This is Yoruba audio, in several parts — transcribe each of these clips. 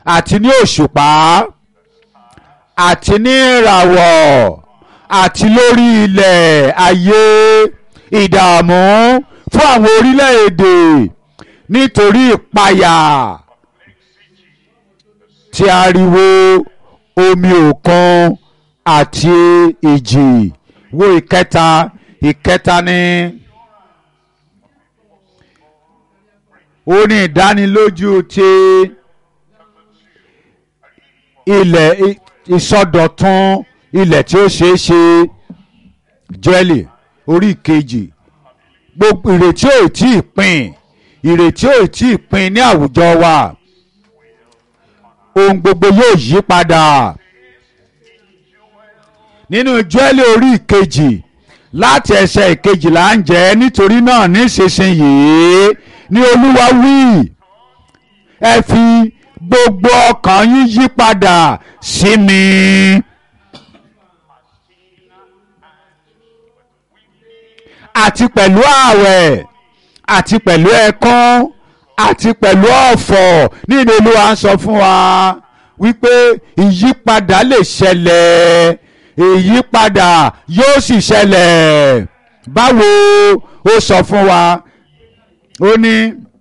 àti ní òṣùpá àti ní ìràwọ̀ àti lórí ilẹ̀ ayé ìdààmú fún àwọn orílẹ̀-èdè nítorí ìpayà tí ariwo omi òkun àti ìjì wo ìkẹta ìkẹta ní ó ní ìdánilójú ti ilẹ̀ ìsọdọ̀tun ilẹ̀ tí ó ṣeé ṣe jẹ́lì orí kejì gbogbo ìrètí ò tí ì pin ìrètí ò tí ì pin ní àwùjọ wa ohun gbogbo yóò yí padà nínú jẹ́lì orí ìkejì láti ẹsẹ̀ ìkejìlá ń jẹ́ nítorí náà nísinsìnyí ní olúwa wí ẹ fi gbogbo ọkàn yín yí padà sí mi. àti pẹ̀lú ààwẹ̀ àti pẹ̀lú ẹ̀kún àti pẹ̀lú ọ̀fọ̀ nínú olúwa ń sọ fún wa wípé ìyípadà lè ṣẹlẹ̀ ìyípadà yóò sì ṣẹlẹ̀ báwo ó sọ fún wa ó ní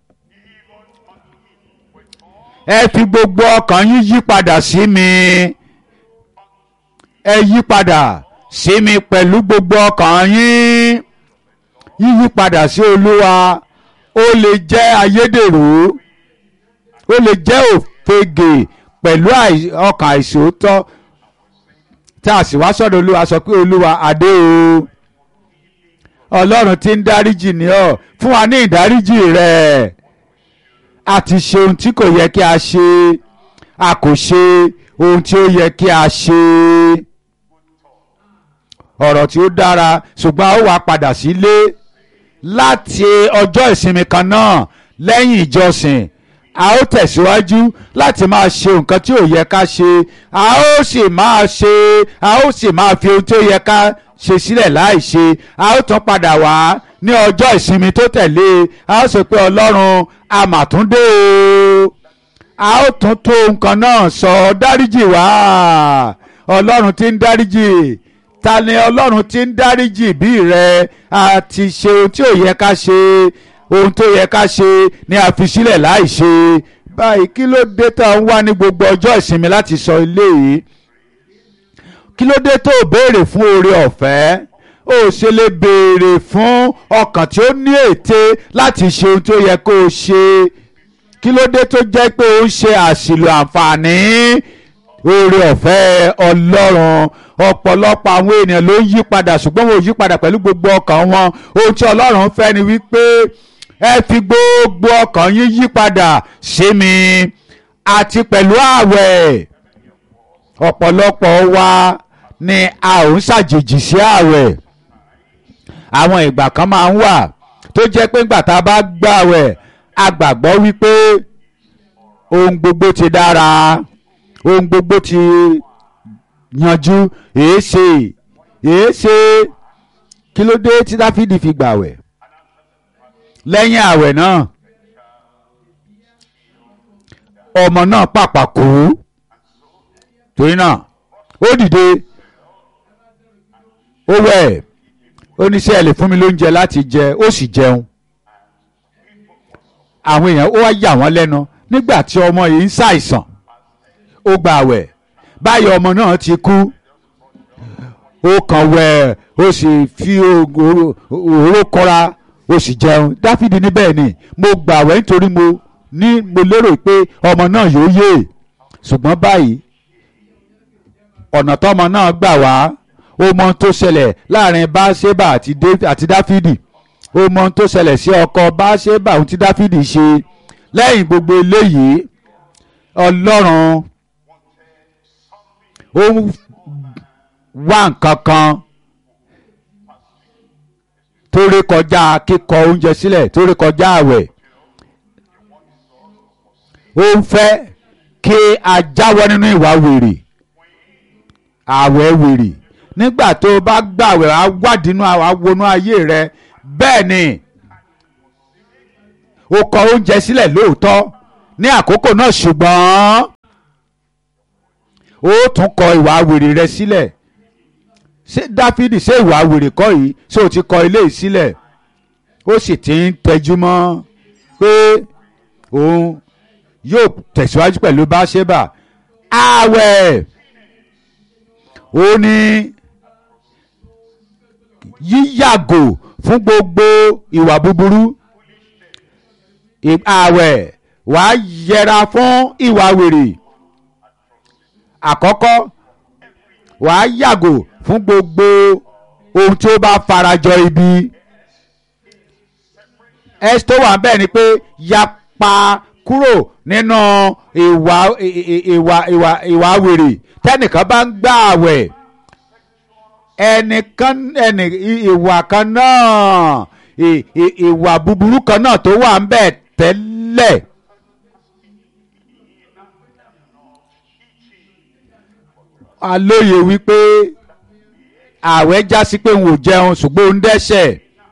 ẹ fi gbogbo ọkàn yín yí padà sí mi ẹ yí padà sí mi pẹ̀lú gbogbo ọkàn yín yíyí padà sí olúwa ó lè jẹ́ ayédèrú ó lè jẹ́ òfegè pẹ̀lú ọkàn àìsòótọ́ tá a sì wá sọ́dọ̀ olúwa sọ pé olúwa adé o ọlọ́run tí ń dáríjì ní ọ fún wa ní ìdáríjì rẹ̀ a ti ṣe ohun tí kò yẹ kí a ṣe a kò ṣe ohun tí ó yẹ kí a ṣe ọ̀rọ̀ tí ó dára ṣùgbọ́n a ó wá padà sílé láti ọjọ́ ìsinmi kan náà lẹ́yìn ìjọsìn a ó tẹ̀síwájú láti máa ṣe nǹkan tí ò yẹ ká ṣe a ó sì máa ṣe a ó sì máa fi ohun tí ó yẹ ká ṣe sílẹ̀ láì ṣe a ó tún padà wá ní ọjọ́ ìsinmi tó tẹ̀lé a ó sọ pé ọlọ́run amàtúndé o a ó tún tó nǹkan náà sọ dáríjì wá ọlọ́run tí ń dáríjì ta ni ọlọ́run tí ń dáríjì bí rẹ a ti ṣe ohun tí ò yẹ ká ṣe ohun tó yẹ ká ṣe ni a fi sílẹ̀ láì ṣe báyìí kí ló dé tó ń wá ní gbogbo ọjọ́ ìsinmi láti sọ ilé yìí kí ló dé tó béèrè fún oore ọ̀fẹ́ ó ṣe lè béèrè fún ọkàn tí ó ní ète láti ṣe ohun tó yẹ kó o ṣe kí ló dé tó jẹ́ pé ó ń ṣe àṣìlò àǹfààní oore ọ̀fẹ́ ọlọ́run ọ̀pọ̀lọpọ̀ àwọn ènìyàn ló ń yí padà ṣùgbọ́n wọn ò yí padà pẹ̀lú gbogbo ọkàn wọn ohun tí ọlọ́run fẹ́ ni wípé ẹ fi gbogbo ọkàn yín yí padà sí mi àti pẹ̀lú ààwẹ̀ ọ̀pọ̀lọpọ̀ wa ni a ò ń ṣàjèjì sí ààwẹ̀ àwọn ìgbà kan máa ń wà tó jẹ́ pé ńgbà tá a bá gbààwẹ̀ a gbàgbọ́ wípé ohun gbogbo ti dára ohun gbogbo ti yanjú èéṣe èéṣe kí ló dé tí dáfídì fi gbàwẹ̀ lẹ́yìn àwẹ̀ náà ọmọ náà pàpà kú torí náà ó dìde ó wẹ̀ ó ní ṣé ẹ lè fún mi lóúnjẹ láti jẹ ó sì jẹun àwọn èèyàn ó wá yà wọ́n lẹ́nu nígbà tí ọmọ yìí ń ṣàìsàn ó gba àwẹ̀ báyọ̀ ọmọ náà ti kú ó kàn wẹ̀ ó sì fi òróró kọ́ra ó sì jẹun dáfídì ní bẹ́ẹ̀ ni mo gba àwẹ̀ nítorí mo ní mo lérò pé ọmọ náà yóò yè ṣùgbọ́n báyìí ọ̀nà tọ́mọ náà gbà wá ó mọ ohun tó ṣẹlẹ̀ láàrin báṣẹ́bà àti dáfídì ó mọ ohun tó ṣẹlẹ̀ sí ọkọ báṣẹ́bà ohun tí dáfídì ṣe lẹ́yìn gbogbo eléyìí ọlọ́run ó wá nǹkan kan tó rí kọjá kíkọ oúnjẹ sílẹ̀ tó rí kọjá àwẹ̀ ó ń fẹ́ kí a jáwọ́ nínú ìwà wèrè àwẹ̀ wèrè nígbà tó o bá gbàwẹ̀ á wádìínú àwọnú ayé rẹ bẹ́ẹ̀ ni o kọ oúnjẹ sílẹ̀ lóòótọ́ ní àkókò náà ṣùgbọ́n ó tún kọ ìwà wèrè rẹ sílẹ̀ ṣé dáfídì ṣé ìwà wèrè kọ́ yìí ṣé o ti kọ ilé yìí sílẹ̀ ó sì ti ń tẹjú mọ́ pé òun yóò tẹ̀síwájú pẹ̀lú báṣẹ́bà ààwẹ̀ ó ní yíyàgò fún gbogbo ìwà búburú ààwẹ̀ wàá yẹra fún ìwà wèrè àkọ́kọ́ wàá yàgò fún gbogbo ohun tí ó bá farajọ ibi ẹ́sì tó wà bẹ́ẹ̀ ni pé yapa kúrò nínú ìwà ìwà ìwà ìwà wèrè tẹ́nìkan bá ń gbà àwẹ̀ ẹnìkan ẹnì ìwà kan náà ìwà búburú kan náà tó wà ń bẹ̀ tẹ́lẹ̀. alóye wípé ààwẹ̀ já sí pé òun ò jẹun ṣùgbọ́n òun dẹ́ṣẹ̀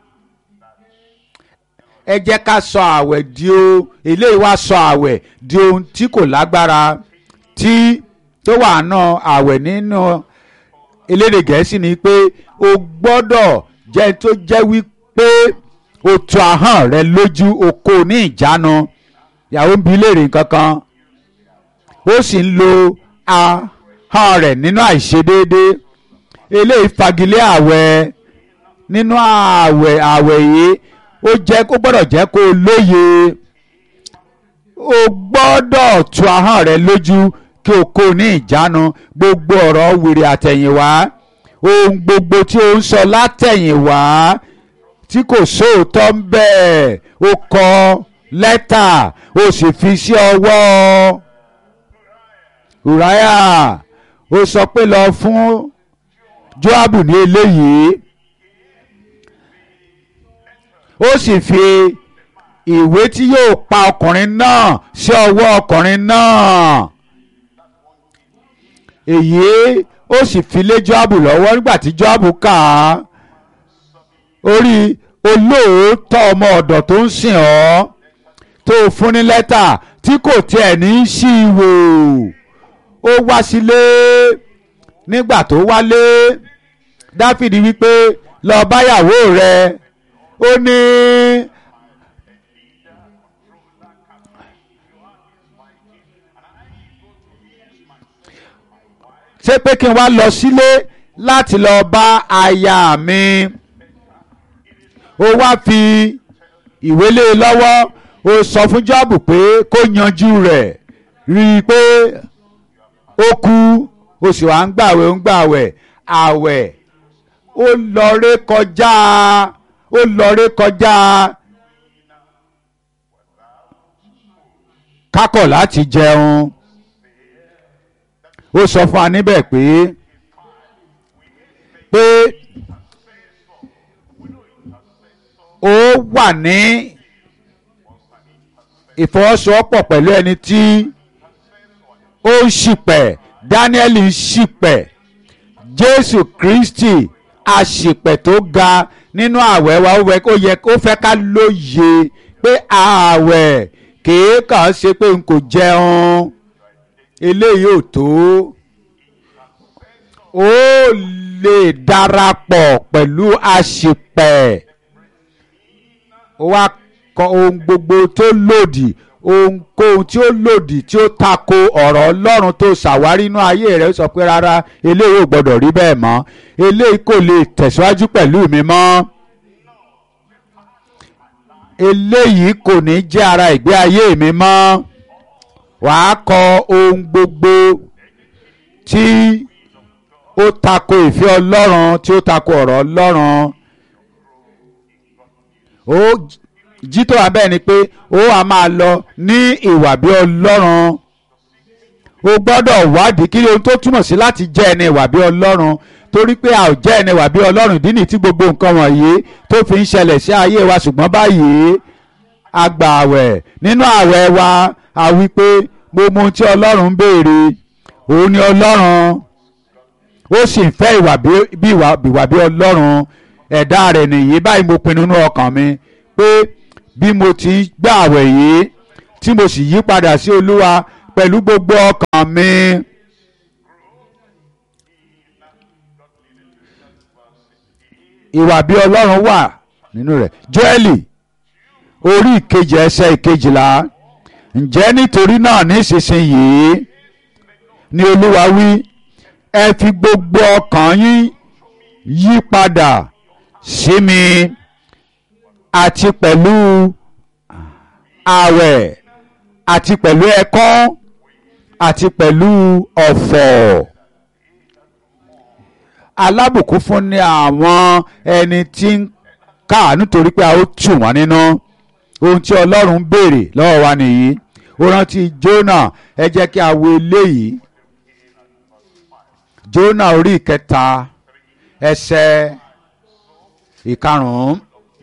ẹ jẹ́ ká sọ ààwẹ̀ di o eléyìí wá sọ ààwẹ̀ di ohun tí kò lágbára tí tó wà náà ààwẹ̀ nínú elédè gẹ̀ẹ́sì ni pé o gbọ́dọ̀ jẹ́ tó jẹ́ wípé o tu ahọ́n rẹ lójú o kò ní ìjánu ìyàwó ń bi léèrè kankan ó sì ń lo ahọ́n rẹ̀ nínú àìṣedéédé eléyìí fagilé ààwẹ̀ nínú ààwẹ̀ ààwẹ̀ yìí ó jẹ́ kó gbọ́dọ̀ jẹ́ kó o lóye o gbọ́dọ̀ tu ahọ́n rẹ lójú kí o kó ní ìjánu gbogbo ọ̀rọ̀ wèrè àtẹ̀yìnwá ohun gbogbo tí o ń sọ látẹ̀yìnwá tí kò sóòótọ́ ń bẹ́ẹ̀ o kọ lẹ́tà o sì fi sí ọwọ́ Ùráyà o sọ pé lọ fún Jóábù ní eléyìí ó sì fi ìwé tí yóò pa ọkùnrin náà sí ọwọ́ ọkùnrin náà èyí ó sì fi lé Jóábù lọ́wọ́ nígbà tí Jóábù kà á orí olóòótọ́ ọmọ ọ̀dọ̀ tó ń sìn ọ́ tó fún ní lẹ́tà tí kò tiẹ̀ ní í ṣí i wò ó wá sílé nígbà tó wálé Dáfídì wípé lọ báyàwó rẹ̀ ó ní ṣé pé kí n wá lọ sílé láti lọ bá aya mi ó wá fi ìwé lé e lọ́wọ́ ó sọ fún Jóábù pé kó yanjú rẹ̀ rí i pé ó kú ó sì wá ń gbàwẹ̀ ń gbàwẹ̀ àwẹ̀ ó lọ ré kọjá ó lọré kọjá kákọ̀ láti jẹun ó sọ fún wa níbẹ̀ pé pé ó wà ní ìfọwọ́sowọ́pọ̀ pẹ̀lú ẹni tí ó ń ṣìpẹ̀ Dáníẹ́lì ń ṣìpẹ̀ Jésù Kristi àṣìpẹ̀ tó ga nínú ààwẹ̀ wa ó yẹ ó fẹ́ ká lóye pé ààwẹ̀ kìí kàn ṣe pé n kò jẹun eléyìí ò tó ó lè darapọ̀ pẹ̀lú àṣìpẹ̀ ó wá kọ ohun gbogbo tó lòdì ohunkóhun tí ó lòdì tí ó tako ọ̀rọ̀ Ọlọ́run tó ṣàwárí inú ayé rẹ̀ ó sọ pé rárá eléyìí ò gbọ́dọ̀ rí bẹ́ẹ̀ mọ́ eléyìí kò lè tẹ̀síwájú pẹ̀lú mi mọ́ eléyìí kò ní jẹ́ ara ìgbé ayé mi mọ́ wàá kọ ohun gbogbo tí ó tako ìfẹ́ Ọlọ́run tí ó tako ọ̀rọ̀ Ọlọ́run ó jí tó wà bẹ́ẹ̀ ni pé ó wà máa lọ ní ìwà bí Ọlọ́run o gbọ́dọ̀ wádìí kí ohun tó túmọ̀ sí láti jẹ́ ẹni ìwà bí Ọlọ́run torí pé a ò jẹ́ ẹni ìwà bí Ọlọ́run ìdí nìyí tí gbogbo nǹkan wọ̀nyí tó fi ń ṣẹlẹ̀ sí ayé wa ṣùgbọ́n báyìí a gbà àwẹ̀ nínú àwẹ̀ wa a wí pé mo mọ ohun tí Ọlọ́run ń béèrè òun ni Ọlọ́run ó sì ń fẹ́ ìwà bí ìwà bí Ọlọ́run ẹ̀dá rẹ̀ nìyí báyìí mo pinnu nínú ọkàn mi pé bí mo ti gbà àwẹ̀ yìí tí mo sì yí padà sí Olúwa pẹ̀lú gbogbo ọkàn mi ìwà bí ọlọ́run wà nínú rẹ̀ Jóẹ́lì orí ìkejì ẹsẹ̀ ìkejìlá ǹjẹ́ nítorí náà nísinsìnyí ni olúwa wí ẹ fi gbogbo ọkàn yín yí padà sí mi àti pẹ̀lú ààwẹ̀ àti pẹ̀lú ẹ̀kọ́ àti pẹ̀lú ọ̀fọ̀ alábùkún fún ni àwọn ẹni tí ń káàánú torí pé a ó tù wọ́n nínú ohun tí ọlọ́run ń béèrè lọ́wọ́ wa nìyí ó rántí Jónà ẹ jẹ́ kí a wo eléyìí Jónà orí ìkẹta ẹsẹ̀ ìkarùn-ún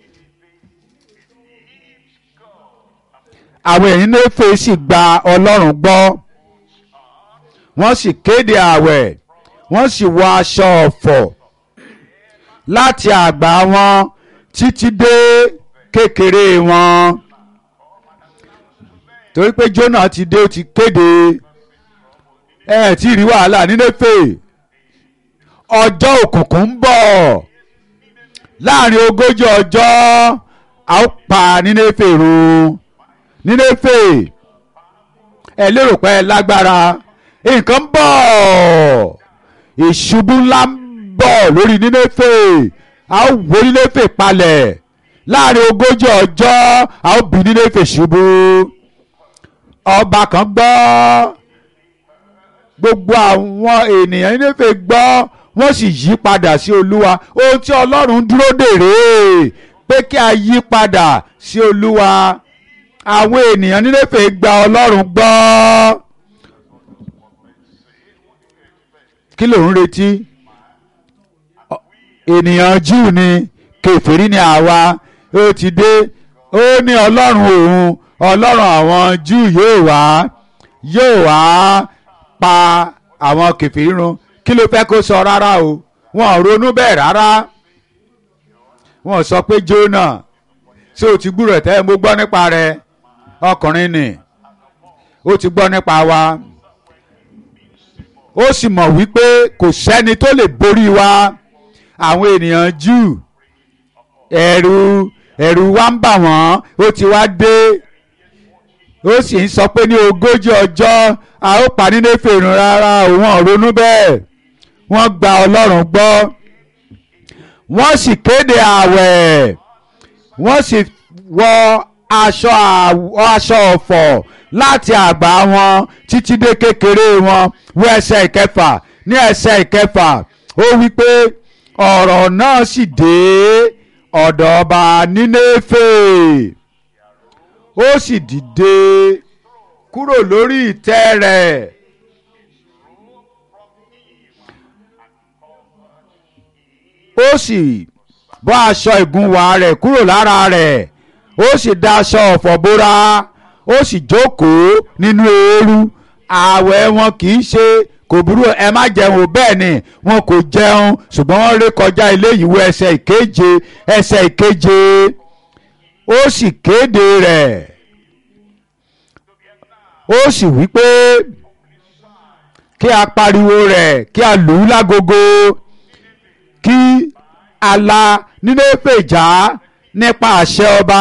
àwọn èyí Néfè sì gba ọlọ́run gbọ́ wọ́n sì kéde ààwẹ̀ wọ́n sì wọ aṣọ ọ̀fọ̀ láti àgbà wọn títí dé kékeré wọn torí pé Jónà ti dé ó ti kéde ẹ ẹ tí ì rí wàhálà ní Néfè ọjọ́ òkùnkùn ń bọ̀ láàrin ogójì ọjọ́ a ó pa ní Néfè run ní Néfè ẹ lérò pé ẹ lágbára nǹkan ń bọ̀ ìṣubú ńlá ń bọ̀ lórí Nínéfè a ó wó Nínéfè palẹ̀ láàrin ogójì ọjọ́ a ó bí Nínéfè ṣubú ọba kan gbọ́ gbogbo àwọn ènìyàn Nínéfè gbọ́ wọ́n sì yí padà sí Olúwa ohun tí Ọlọ́run dúró dè rèé pé kí a yí padà sí Olúwa àwọn ènìyàn Nínéfè gba Ọlọ́run gbọ́. kí ló ń retí ènìyàn Júù ni kèfèrí ni àwa ó ti dé ó ní ọlọ́run òun ọlọ́run àwọn Júù yóò wá yóò wá pa àwọn kèfèrí run kí ló fẹ́ kó sọ rárá o wọn ò ronú bẹ́ẹ̀ rárá wọn sọ pé Jónà ṣé o ti gbúrò tẹ́ mo gbọ́ nípa rẹ ọkùnrin ni ó ti gbọ́ nípa wa ó sì mọ̀ wípé kò sẹ́ni tó lè borí wa àwọn ènìyàn Júù ẹ̀rù ẹ̀rù wa ń bà wọ́n ó ti wá dé ó sì ń sọ pé ní ogójì ọjọ́ a ó pa ní Néfè run rárá òun ọ̀rọ̀nú bẹ́ẹ̀ wọ́n gba Ọlọ́run gbọ́ wọ́n sì kéde ààwẹ̀ wọ́n sì wọ aṣọ aṣọ ọ̀fọ̀ láti àgbà wọn títí dé kékeré wọn wọ ẹsẹ̀ ìkẹfà ní ẹsẹ̀ ìkẹfà ó wí pé ọ̀rọ̀ náà sì dé ọ̀dọ̀ ọba Nínéfè ó sì dìde kúrò lórí ìtẹ́ rẹ̀ ó sì bọ́ aṣọ ìgúnwà rẹ̀ kúrò lára rẹ̀ ó sì da aṣọ ọ̀fọ̀ bóra ó sì jókòó nínú eérú ààwẹ̀ wọn kì í ṣe kò burú ẹ má jẹun o bẹ́ẹ̀ ni wọn kò jẹun ṣùgbọ́n wọ́n ré kọjá ilé ìwé ẹsẹ̀ ìkeje ẹsẹ̀ ìkeje ó sì kéde rẹ̀ ó sì wí pé kí a pariwo rẹ̀ kí a lù ú lágogo kí a la Nínéfè já nípa àṣẹ ọba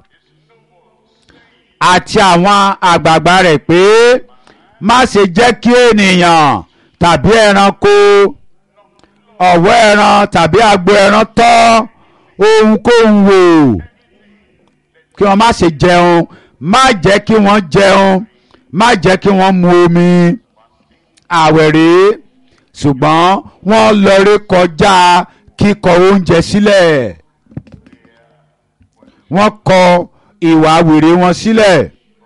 àti àwọn àgbààgbà rẹ̀ pé má ṣe jẹ́ kí ènìyàn tàbí ẹranko ọ̀wọ́ ẹran tàbí agbo ẹran tọ́ ohunkóhun wò kí wọ́n má ṣe jẹun má jẹ́ kí wọ́n jẹun má jẹ́ kí wọ́n mu omi àwẹ̀ rèé ṣùgbọ́n wọ́n lọ rí kọjá kíkọ oúnjẹ sílẹ̀ wọ́n kọ ìwà wèrè wọn sílẹ̀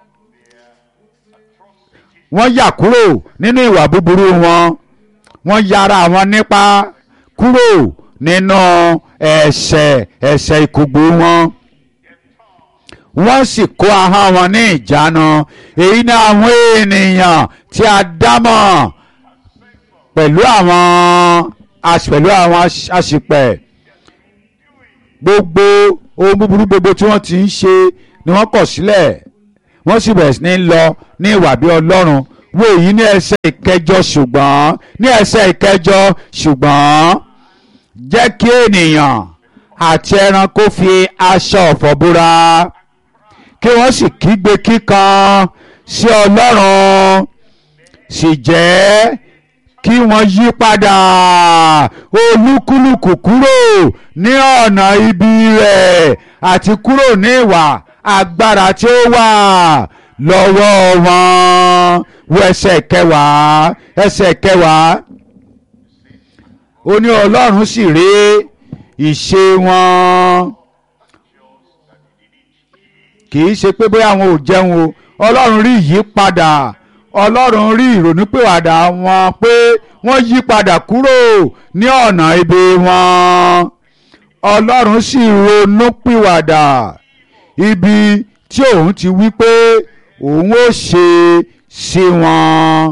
wọ́n yà kúrò nínú ìwà búburú wọn wọ́n yára wọn nípa kúrò nínú ẹ̀ṣẹ̀ ẹ̀ṣẹ̀ ìkùgbù wọn wọ́n sì kó ahọ́n wọn ní ìjánu èyí ni àwọn ènìyàn tí a dámọ̀ pẹ̀lú àwọn pẹ̀lú àwọn àṣìpẹ̀ gbogbo ohun búburú gbogbo tí wọ́n ti ń ṣe ni wọ́n kọ̀ sílẹ̀ wọ́n sì bẹ̀rẹ̀ sí ní lọ ní ìwà bí ọlọ́run wo èyí ní ẹsẹ̀ ìkẹjọ ṣùgbọ́n ní ẹsẹ̀ ìkẹjọ ṣùgbọ́n jẹ́ kí ènìyàn àti ẹran kó fi aṣọ ọ̀fọ̀ búra kí wọ́n sì kígbe kíkan sí ọlọ́run sì jẹ́ kí wọ́n yí padà olúkúlùkù kúrò ní ọ̀nà ibi rẹ̀ àti kúrò ní ìwà agbára tí ó wà lọ́wọ́ wọn wo ẹsẹ̀ kẹwàá ẹsẹ̀ kẹwàá ó ní ọlọ́run sì rí ìṣe wọn kì í ṣe pé bóyá àwọn ò jẹun o ọlọ́run rí ìyípadà ọlọ́run rí ìrònúpìwàdà wọn pé wọ́n yí padà kúrò ní ọ̀nà ibi wọn ọlọ́run sì ronúpìwàdà ibi tí òun ti wí pé òun ó ṣe sí wọn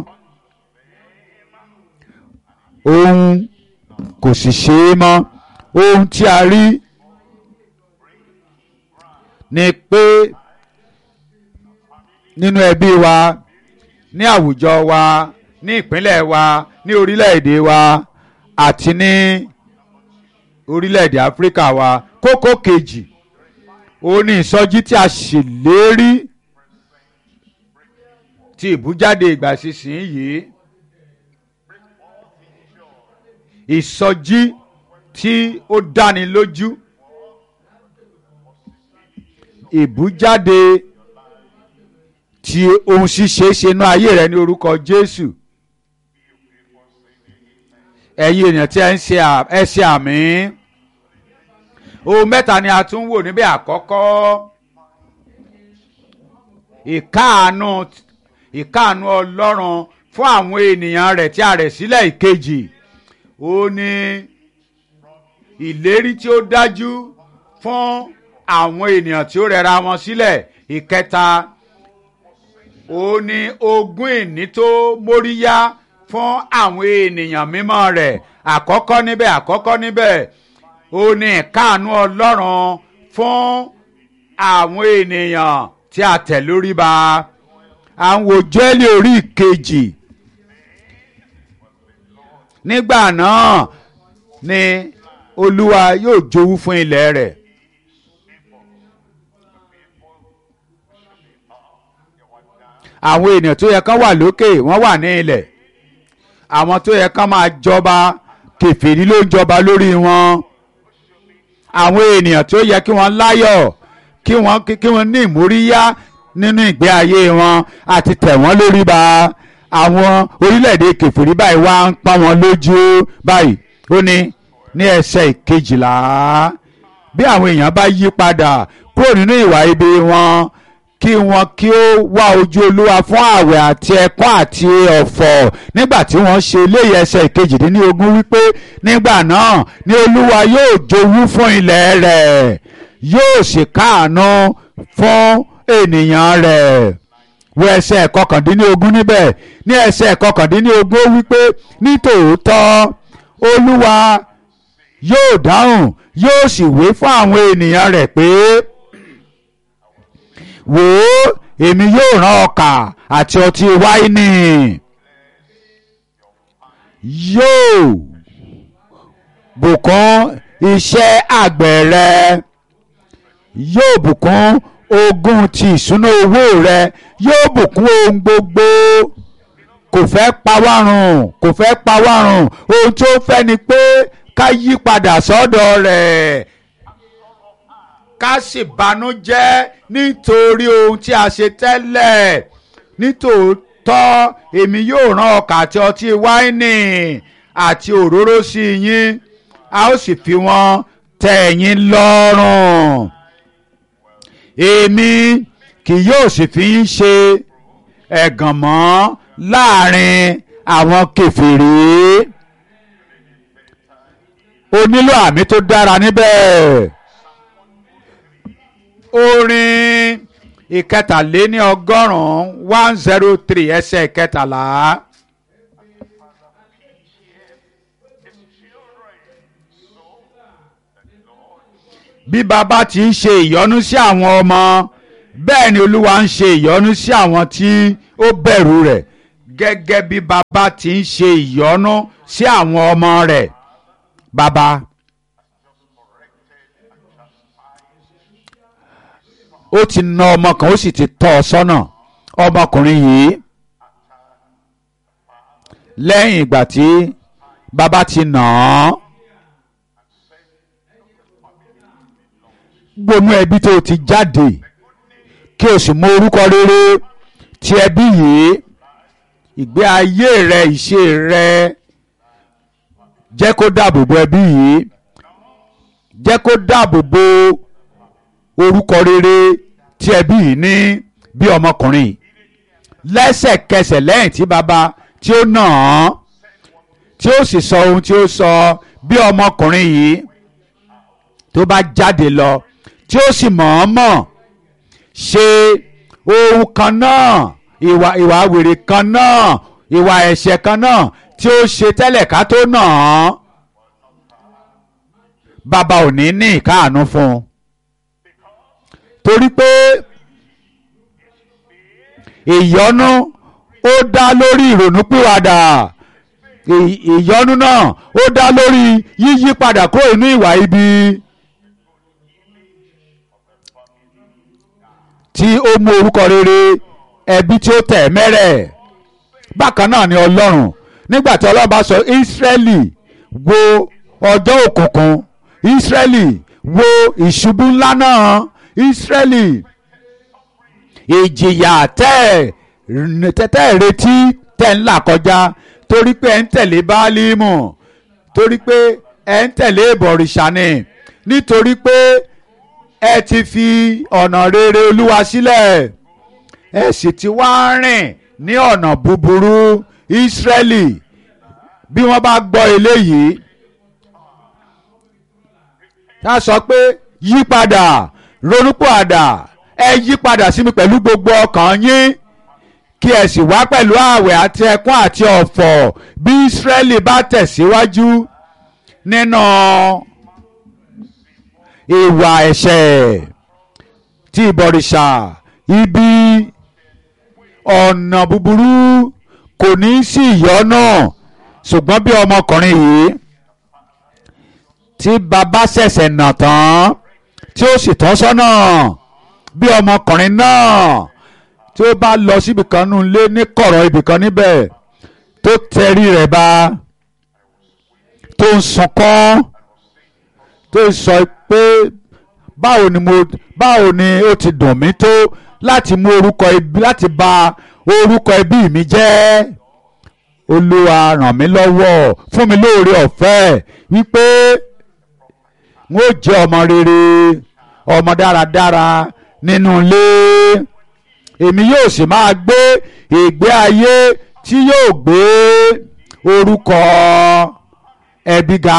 òun kò sì ṣe é mọ́ ohun tí a rí ni pé nínú ẹbí wa ní àwùjọ wa ní ìpínlẹ̀ wa ní orílẹ̀-èdè wa àti ní orílẹ̀-èdè áfíríkà wa kókó kejì ó ní ìsọjí tí a ṣèlérí ti ìbújáde ìgbà sísìn yìí ìsọjí tí ó dáni lójú ìbújáde tí ohun ṣíṣe ṣe inú ayé rẹ ní orúkọ Jésù ẹ̀yin èèyàn tí ẹ ń ṣe ẹ ṣe àmì ohun mẹ́ta ni a tún wò níbẹ̀ àkọ́kọ́ ìkáàánú ìkáàánú Ọlọ́run fún àwọn ènìyàn rẹ̀ tí a rẹ̀ sílẹ̀ ìkejì ó ní ìlérí tí ó dájú fún àwọn ènìyàn tí ó rẹra wọn sílẹ̀ ìkẹta ó ní ogún ìní tó móríyá fún àwọn ènìyàn mímọ́ rẹ̀ àkọ́kọ́ níbẹ̀ àkọ́kọ́ níbẹ̀ ó ní ìkáàánú Ọlọ́run fún àwọn ènìyàn tí a tẹ̀ lórí ba à ń wo jẹ́lì orí ìkejì nígbà náà ni Olúwa yóò jowú fún ilẹ̀ rẹ̀. àwọn ènìyàn tó yẹ kán wà lókè wọ́n wà ní ilẹ̀ àwọn tó yẹ kán máa jọba kèfèrí ló ń jọba lórí wọn àwọn ènìyàn tó yẹ kí wọ́n láyọ̀ kí wọ́n kí wọ́n ní ìmóríyá nínú ìgbé ayé wọn àti tẹ̀ wọ́n lórí ba àwọn orílẹ̀-èdè kèfèrí báyìí wá ń pa wọn lójú báyìí ó ní ní ẹsẹ̀ ìkejìlá bí àwọn èèyàn bá yí padà kúrò nínú ìwà ibi wọn kí wọn kí ó wá ojú olúwa fún ààwẹ̀ àti ẹkún àti ọ̀fọ̀ nígbà tí wọ́n ṣe eléyìí ẹsẹ̀ ìkejìdínlógún wípé nígbà náà ni olúwa yóò jowú fún ilẹ̀ rẹ̀ yóò sì káàánú fún ènìyàn rẹ̀ wo ẹsẹ̀ kọkàndínlógún níbẹ̀ ní ẹsẹ̀ kọkàndínlógún ó wípé nítòótọ́ olúwa yóò dáhùn yóò sì wé fún àwọn ènìyàn rẹ̀ pé wò ó èmi yóò rán ọkà àti ọtí wáìnì yóò bùkún iṣẹ́ àgbẹ̀ rẹ yóò bùkún ogún ti ìṣúná owó rẹ yóò bùkún ohun gbogbo kò fẹ́ pawárùn kò fẹ́ pawárùn ohun tó fẹ́ ni pé ká yí padà sọ́dọ̀ rẹ̀ ká sì banújẹ́ nítorí ohun tí a ṣe tẹ́lẹ̀ nítòótọ́ èmi yóò rán ọkà àti ọtí wáìnì àti òróró sí yín a ó sì fi wọ́n tẹ́ ẹ̀yin lọ́rùn èmi kì yóò sì fi yín ṣe ẹ̀gàn mọ́ láàrin àwọn kèfèrí o nílò àmì tó dára níbẹ̀ orin ìkẹtàléní ọgọ́rùn-ún one zero three ẹsẹ̀ ìkẹtàlá. bí bàbá ti ń ṣe ìyọ́nú sí àwọn ọmọ bẹ́ẹ̀ ni olúwa ń ṣe ìyọ́nú sí àwọn tí ó bẹ̀rù rẹ̀ gẹ́gẹ́ bí bàbá ti ń ṣe ìyọ́nú sí àwọn ọmọ rẹ̀ bàbá ó ti na ọmọ kan ó sì ti tọ́ ọ sọ́nà ọmọkùnrin yìí lẹ́yìn ìgbà tí bàbá ti nà án gbónú ẹbí tó ti jáde kí o sì mọ orúkọ rere ti ẹbí yìí ìgbé ayé rẹ ìṣe rẹ jẹ́ kó dáàbò bo ẹbí yìí jẹ́ kó dáàbò bo orúkọ rere tí ẹbí yìí ní bí ọmọkùnrin lẹ́sẹ̀kẹsẹ̀ lẹ́yìn tí bàbá tí ó nà án tí ó sì sọ ohun tí ó sọ bí ọmọkùnrin yìí tó bá jáde lọ tí ó sì mọ̀ọ́mọ̀ ṣe ohun kan náà ìwà ìwà wèrè kan náà ìwà ẹ̀ṣẹ̀ kan náà tí ó ṣe tẹ́lẹ̀ ká tó nà án bàbá ò ní ní ìkáàánú fún un torí pé ìyọ́nú ó dá lórí ìrònúpìwàdà ìyọ́nú náà ó dá lórí yíyí padà kúrò inú ìwà ibi tí ó mú orúkọ rere ẹbí tí ó tẹ̀ mẹ́rẹ̀ bákan náà ni ọlọ́run nígbà tí ọlọ́run bá sọ ìsírẹ́lì wo ọjọ́ òkùnkùn ìsírẹ́lì wo ìṣubú ńlá náà ìsírẹ́lì ìjìyà tẹ́ tẹ́tẹ́ retí tẹ́ ń là kọjá torí pé ẹ̀ ń tẹ̀lé báálímù torí pé ẹ̀ ń tẹ̀lé ìbọ̀rìṣà ni nítorí pé ẹ ti fi ọ̀nà rere olúwa sílẹ̀ ẹ sì ti wá rìn ní ọ̀nà búburú ìsírẹ́lì bí wọ́n bá gbọ́ eléyìí tá a sọ pé yí padà ronúpìwàdà ẹ yí padà sí mi pẹ̀lú gbogbo ọkàn yín kí ẹ sì wá pẹ̀lú ààwẹ̀ àti ẹkún àti ọ̀fọ̀ bí Ísírẹ́lì bá tẹ̀síwájú nínú ìwà ẹ̀ṣẹ̀ tí ìbọ̀rìṣà ibi ọ̀nà búburú kò ní sí ìyọ́nà ṣùgbọ́n bí ọmọkùnrin yìí tí bàbá ṣẹ̀ṣẹ̀ nà tán tí ó sì tọ́ sọ́nà bí ọmọkùnrin náà tí ó bá lọ síbi kan nù lé ní kọ̀rọ̀ ibì kan níbẹ̀ tó tẹrí rẹ̀ ba tó ń sunkún tó sọ pé báwo ni mo báwo ni ó ti dùn mí tó láti mú orúkọ ibi láti bà orúkọ ẹbí mi jẹ́ olúwa ràn mí lọ́wọ́ fún mi lóore ọ̀fẹ́ wípé n ó jẹ́ ọmọ rere ọmọ dáradára nínú ilé èmi yóò sì máa gbé ìgbé ayé tí yóò gbé orúkọ ẹbí ga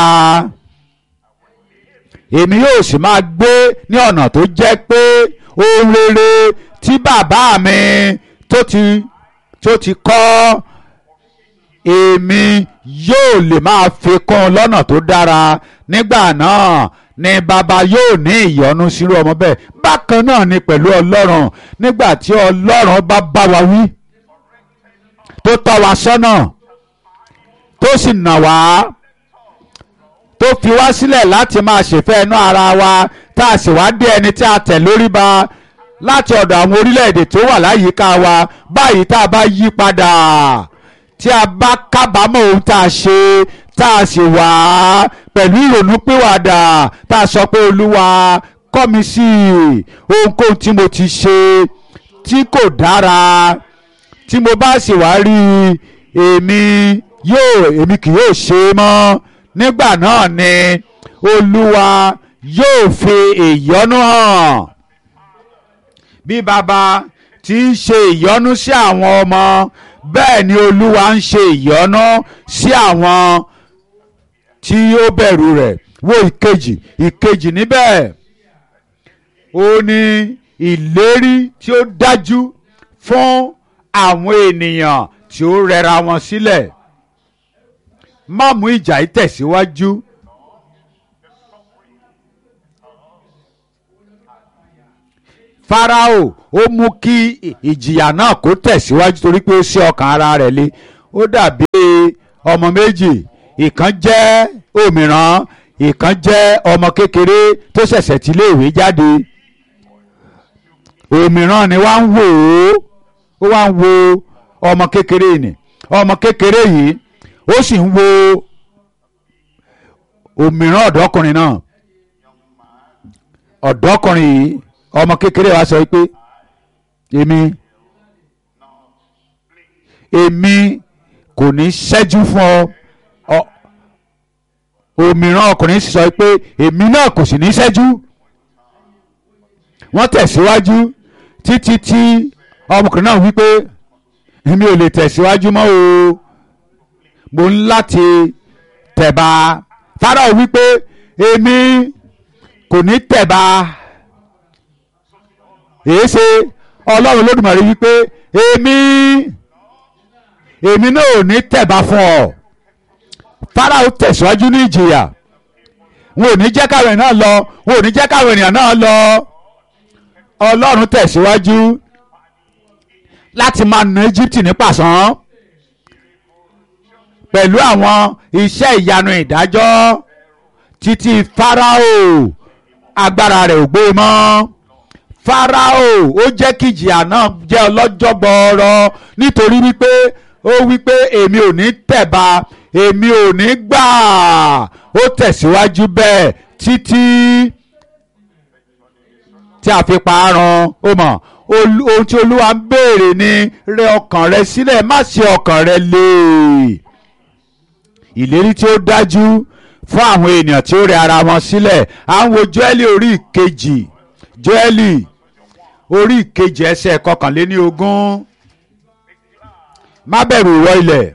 èmi yóò sì máa gbé ní ọ̀nà tó jẹ́ pé ohun rere tí bàbá mi tó ti tó ti kọ́ èmi yóò lè máa fi kún un lọ́nà tó dára nígbà náà ni bàbá yóò ní ìyọ́nú sírú ọmọ bẹ́ẹ̀ bákan náà ni pẹ̀lú ọlọ́run nígbà tí ọlọ́run bá bá wa wí tó tọ́ wa sọ́nà tó sì nà wá tó fi wá sílẹ̀ láti máa ṣèfẹ́ inú ara wa tá a sì wá dé ẹni tí a tẹ̀ lórí ba láti ọ̀dọ̀ àwọn orílẹ̀-èdè tó wà láyìíká wa báyìí tá a bá yí padà tí a bá kábàámọ̀ ohun tá a ṣe tá a sì wá pẹ̀lú ìrònúpìwàdà tá a sọ pé olúwa kọ́ mi sí ohunkóhun tí mo ti ṣe tí kò dára tí mo bá sì wá rí èmi yóò èmi kì yóò ṣe é mọ́ nígbà náà ni olúwa yóò fi ìyọ́nú hàn bí baba ti ń ṣe ìyọ́nú sí àwọn ọmọ bẹ́ẹ̀ ni olúwa ń ṣe ìyọ́nú sí àwọn tí ó bẹ̀rù rẹ̀ wo ìkejì ìkejì níbẹ̀ ó ní ìlérí tí ó dájú fún àwọn ènìyàn tí ó rẹra wọn sílẹ̀ má mú ìjà yìí tẹ̀síwájú. Fáráò ó mú kí ìjìyà náà kó tẹ̀síwájú torí pé ó ṣí ọkàn ara rẹ̀ le ó dàbí ọmọ méjì ìkan jẹ́ òmìrán ìkan jẹ́ ọmọ kékeré tó ṣẹ̀ṣẹ̀ ti iléèwé jáde òmíràn ni wá ń wò ó ó wá ń wo ọmọ kékeré ni ọmọ kékeré yìí ó sì ń wo òmíràn ọ̀dọ́kùnrin náà ọ̀dọ́kùnrin yìí ọmọ kékeré wa sọ pé èmi èmi kò ní ṣẹ́jú fún ọ òmíràn ọkùnrin sì sọ pé èmi náà kò sì ní ṣẹ́jú wọ́n tẹ̀síwájú títí tí ọmọkùnrin náà wípé èmi ò lè tẹ̀síwájú mọ́ o mo ń láti tẹ̀ba Fáráò wípé èmi kò ní tẹ̀ba èé ṣe Ọlọ́run Olódùmarè wípé èmi èmi náà ò ní tẹ̀ba fún ọ Fáráò tẹ̀síwájú ní ìjìyà wọn ò ní jẹ́ káwọn ènìyàn náà lọ wọn ò ní jẹ́ káwọn ènìyàn náà lọ Ọlọ́run tẹ̀síwájú láti máa na Íjíbítì ní pàṣán pẹ̀lú àwọn iṣẹ́ ìyanu ìdájọ́ títí Fáráò agbára rẹ̀ ò gbé mọ́ Fáráò ó jẹ́ kí ìjìyà náà jẹ́ ọlọ́jọ́ gbọ́ọ́rọ́ nítorí wípé ó wípé èmi ò ní tẹ̀ba èmi ò ní gbà ó tẹ̀síwájú bẹ́ẹ̀ títí tí a fi parun ó mọ̀ ohun tí olúwa ń béèrè ni rẹ ọkàn rẹ sílẹ̀ má ṣe ọkàn rẹ lé ìlérí tí ó dájú fún àwọn ènìyàn tí ó rẹ ara wọn sílẹ̀ à ń wo Jóẹ́lì orí ìkejì Jóẹ́lì orí ìkejì ẹsẹ̀ kọkànléní ogún má bẹ̀rù ìwọ ilẹ̀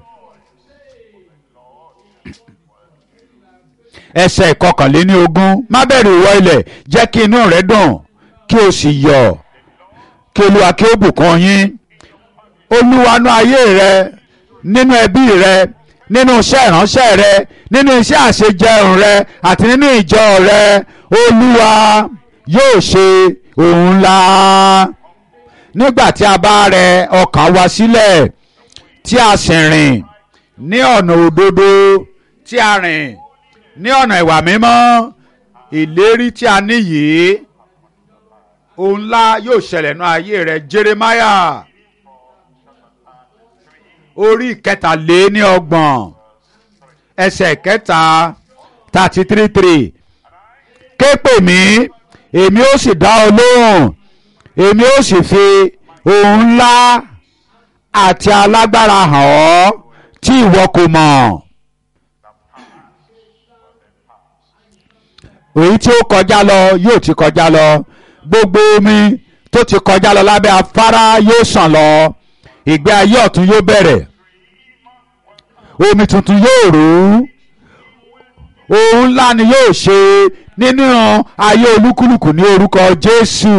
ẹsẹ̀ ìkọkànléní ogún má bẹ̀rù ìwọ ilẹ̀ jẹ́ kí inú rẹ dùn kí o sì yọ̀ kí olúwa kí ó bùkún yín olúwa nú ayé rẹ nínú ẹbí rẹ nínú iṣẹ́ ìránṣẹ́ rẹ nínú iṣẹ́ àṣejẹun rẹ àti nínú ìjọ rẹ olúwa yóò ṣe ohun ńlá nígbà tí a bá rẹ ọkàn wa sílẹ̀ tí a sì rìn ní ọ̀nà òdodo tí a rìn ní ọ̀nà ìwà mímọ́ ìlérí tí a ní yìí ohun ńlá yóò ṣẹlẹ̀ nú ayé rẹ Jeremiah orí ìkẹtàléní ọgbọ̀n ẹsẹ̀ kẹta thirty three three ké pè mí èmi ó sì dá ọ lóhùn èmi ó sì fi ohun ńlá àti alágbára hàn ọ́ tí ìwọ kò mọ̀. èyí tí ó kọjá lọ yóò ti kọjá lọ gbogbo omi tó ti kọjá lọ lábẹ́ afárá yóò sàn lọ ìgbé ayé ọ̀tun yóò bẹ̀rẹ̀ omi tuntun yóò rú ohun ńlá ni yóò ṣe nínú ayé olúkúlùkù ní orúkọ Jésù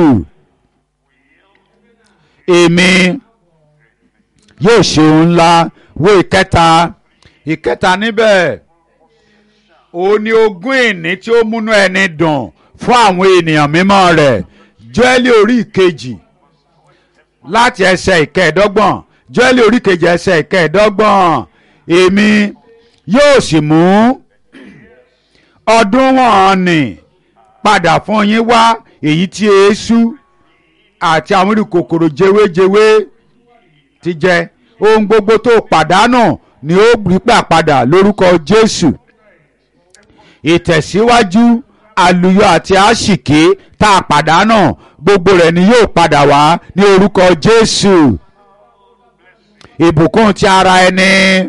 èmi yóò ṣe ohun ńlá wo ìkẹta ìkẹta níbẹ̀ òun ni ogún ìní tí ó múnú ẹni dùn fún àwọn ènìyàn mímọ́ rẹ̀ Jóẹ́lì orí ìkejì láti ẹsẹ̀ ìkẹẹ̀dọ́gbọ̀n Jóẹ́lì orí ìkejì ẹsẹ̀ ìkẹẹ̀dọ́gbọ̀n èmi yóò sì mú ọdún wọn nì padà fún yín wá èyí tí eéṣú àti àwọn irú kòkòrò jewéjewé ti jẹ ohun gbogbo tó pàdánù ni ó rí gbà padà lórúkọ Jésù ìtẹ̀síwájú àlùyọ àti àṣìkí tá a pàdánù gbogbo rẹ̀ ni yóò padà wá ní orúkọ Jésù ìbùkún ti ara ẹni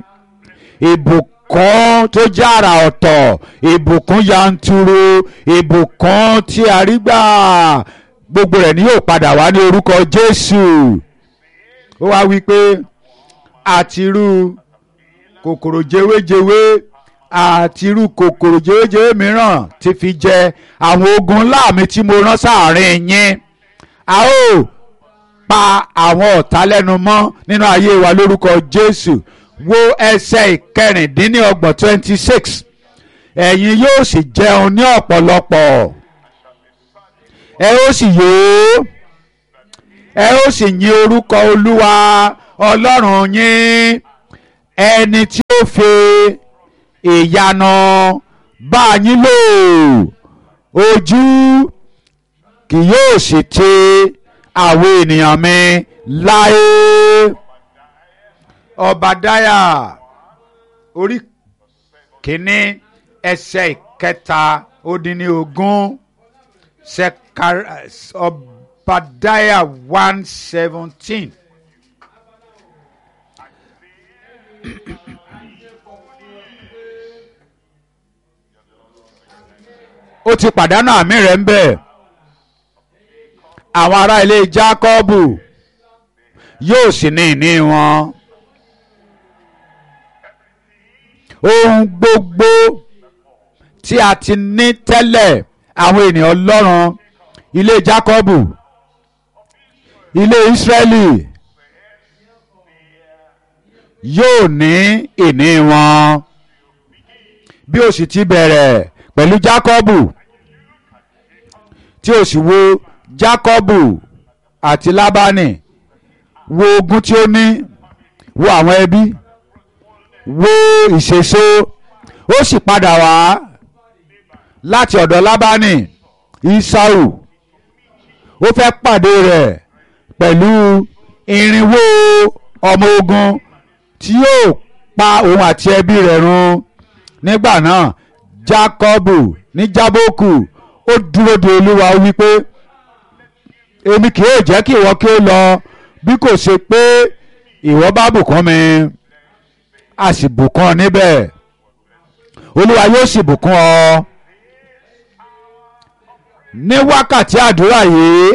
ìbùkún tó jẹ́ àrà ọ̀tọ̀ ìbùkún yanturu ìbùkún tí a rí gbà gbogbo rẹ̀ ni yóò padà wá ní orúkọ Jésù ó wá wí pé àtirú kòkòrò jewéjewé àti irú kòkòrò jewéjewé mìíràn ti fi jẹ àwọn ogun ńlá mi tí mo rán sáàrin yín a ó pa àwọn ọ̀tá lẹ́nu mọ́ nínú ayé wa lórúkọ Jésù wo ẹsẹ̀ ìkẹrìndínlọ́gbọ̀n twenty six ẹ̀yin yóò sì jẹun ní ọ̀pọ̀lọpọ̀ ẹ ó sì yó ẹ ó sì yìn orúkọ Olúwa Ọlọ́run yín ẹni tí ó fi ìyanu bá yín lò ojú kì yóò sì ti àwọn ènìyàn mi láé ọbadáyà orí kínní ẹsẹ̀ ìkẹta ó dín ní ogún ọbadáyà one seventeen. ó ti pàdánù àmì rẹ̀ ń bẹ̀. àwọn ará ilé Jákọ́bù yóò sì ní ìní wọn. ohun gbogbo tí a ti ní tẹ́lẹ̀ àwọn ènìyàn Ọlọ́run ilé Jákọ́bù ilé Ísírẹ́lì yóò ní ìní wọn bí ó sì ti bẹ̀rẹ̀ pẹ̀lú Jákọ́bù tí ó sì wo Jákọ́bù àti Lábánì wo ogún tí ó ní wo àwọn ẹbí wo ìṣèso ó sì padà wá láti ọ̀dọ̀ Lábánì Ísáù ó fẹ́ pàdé rẹ̀ pẹ̀lú irinwó ọmọ ogun tí yóò pa òun àti ẹbí rẹ̀ run nígbà náà Jákọ́bù ní Jábókù ó dúró de Olúwa ó wípé èmi kì yóò jẹ́ kí ìwọ kí ó lọ bí kò ṣe pé ìwọ bá bùkún mi a sì bùkún ọ níbẹ̀ Olúwa yóò sì bùkún ọ ní wákàtí àdúrà yìí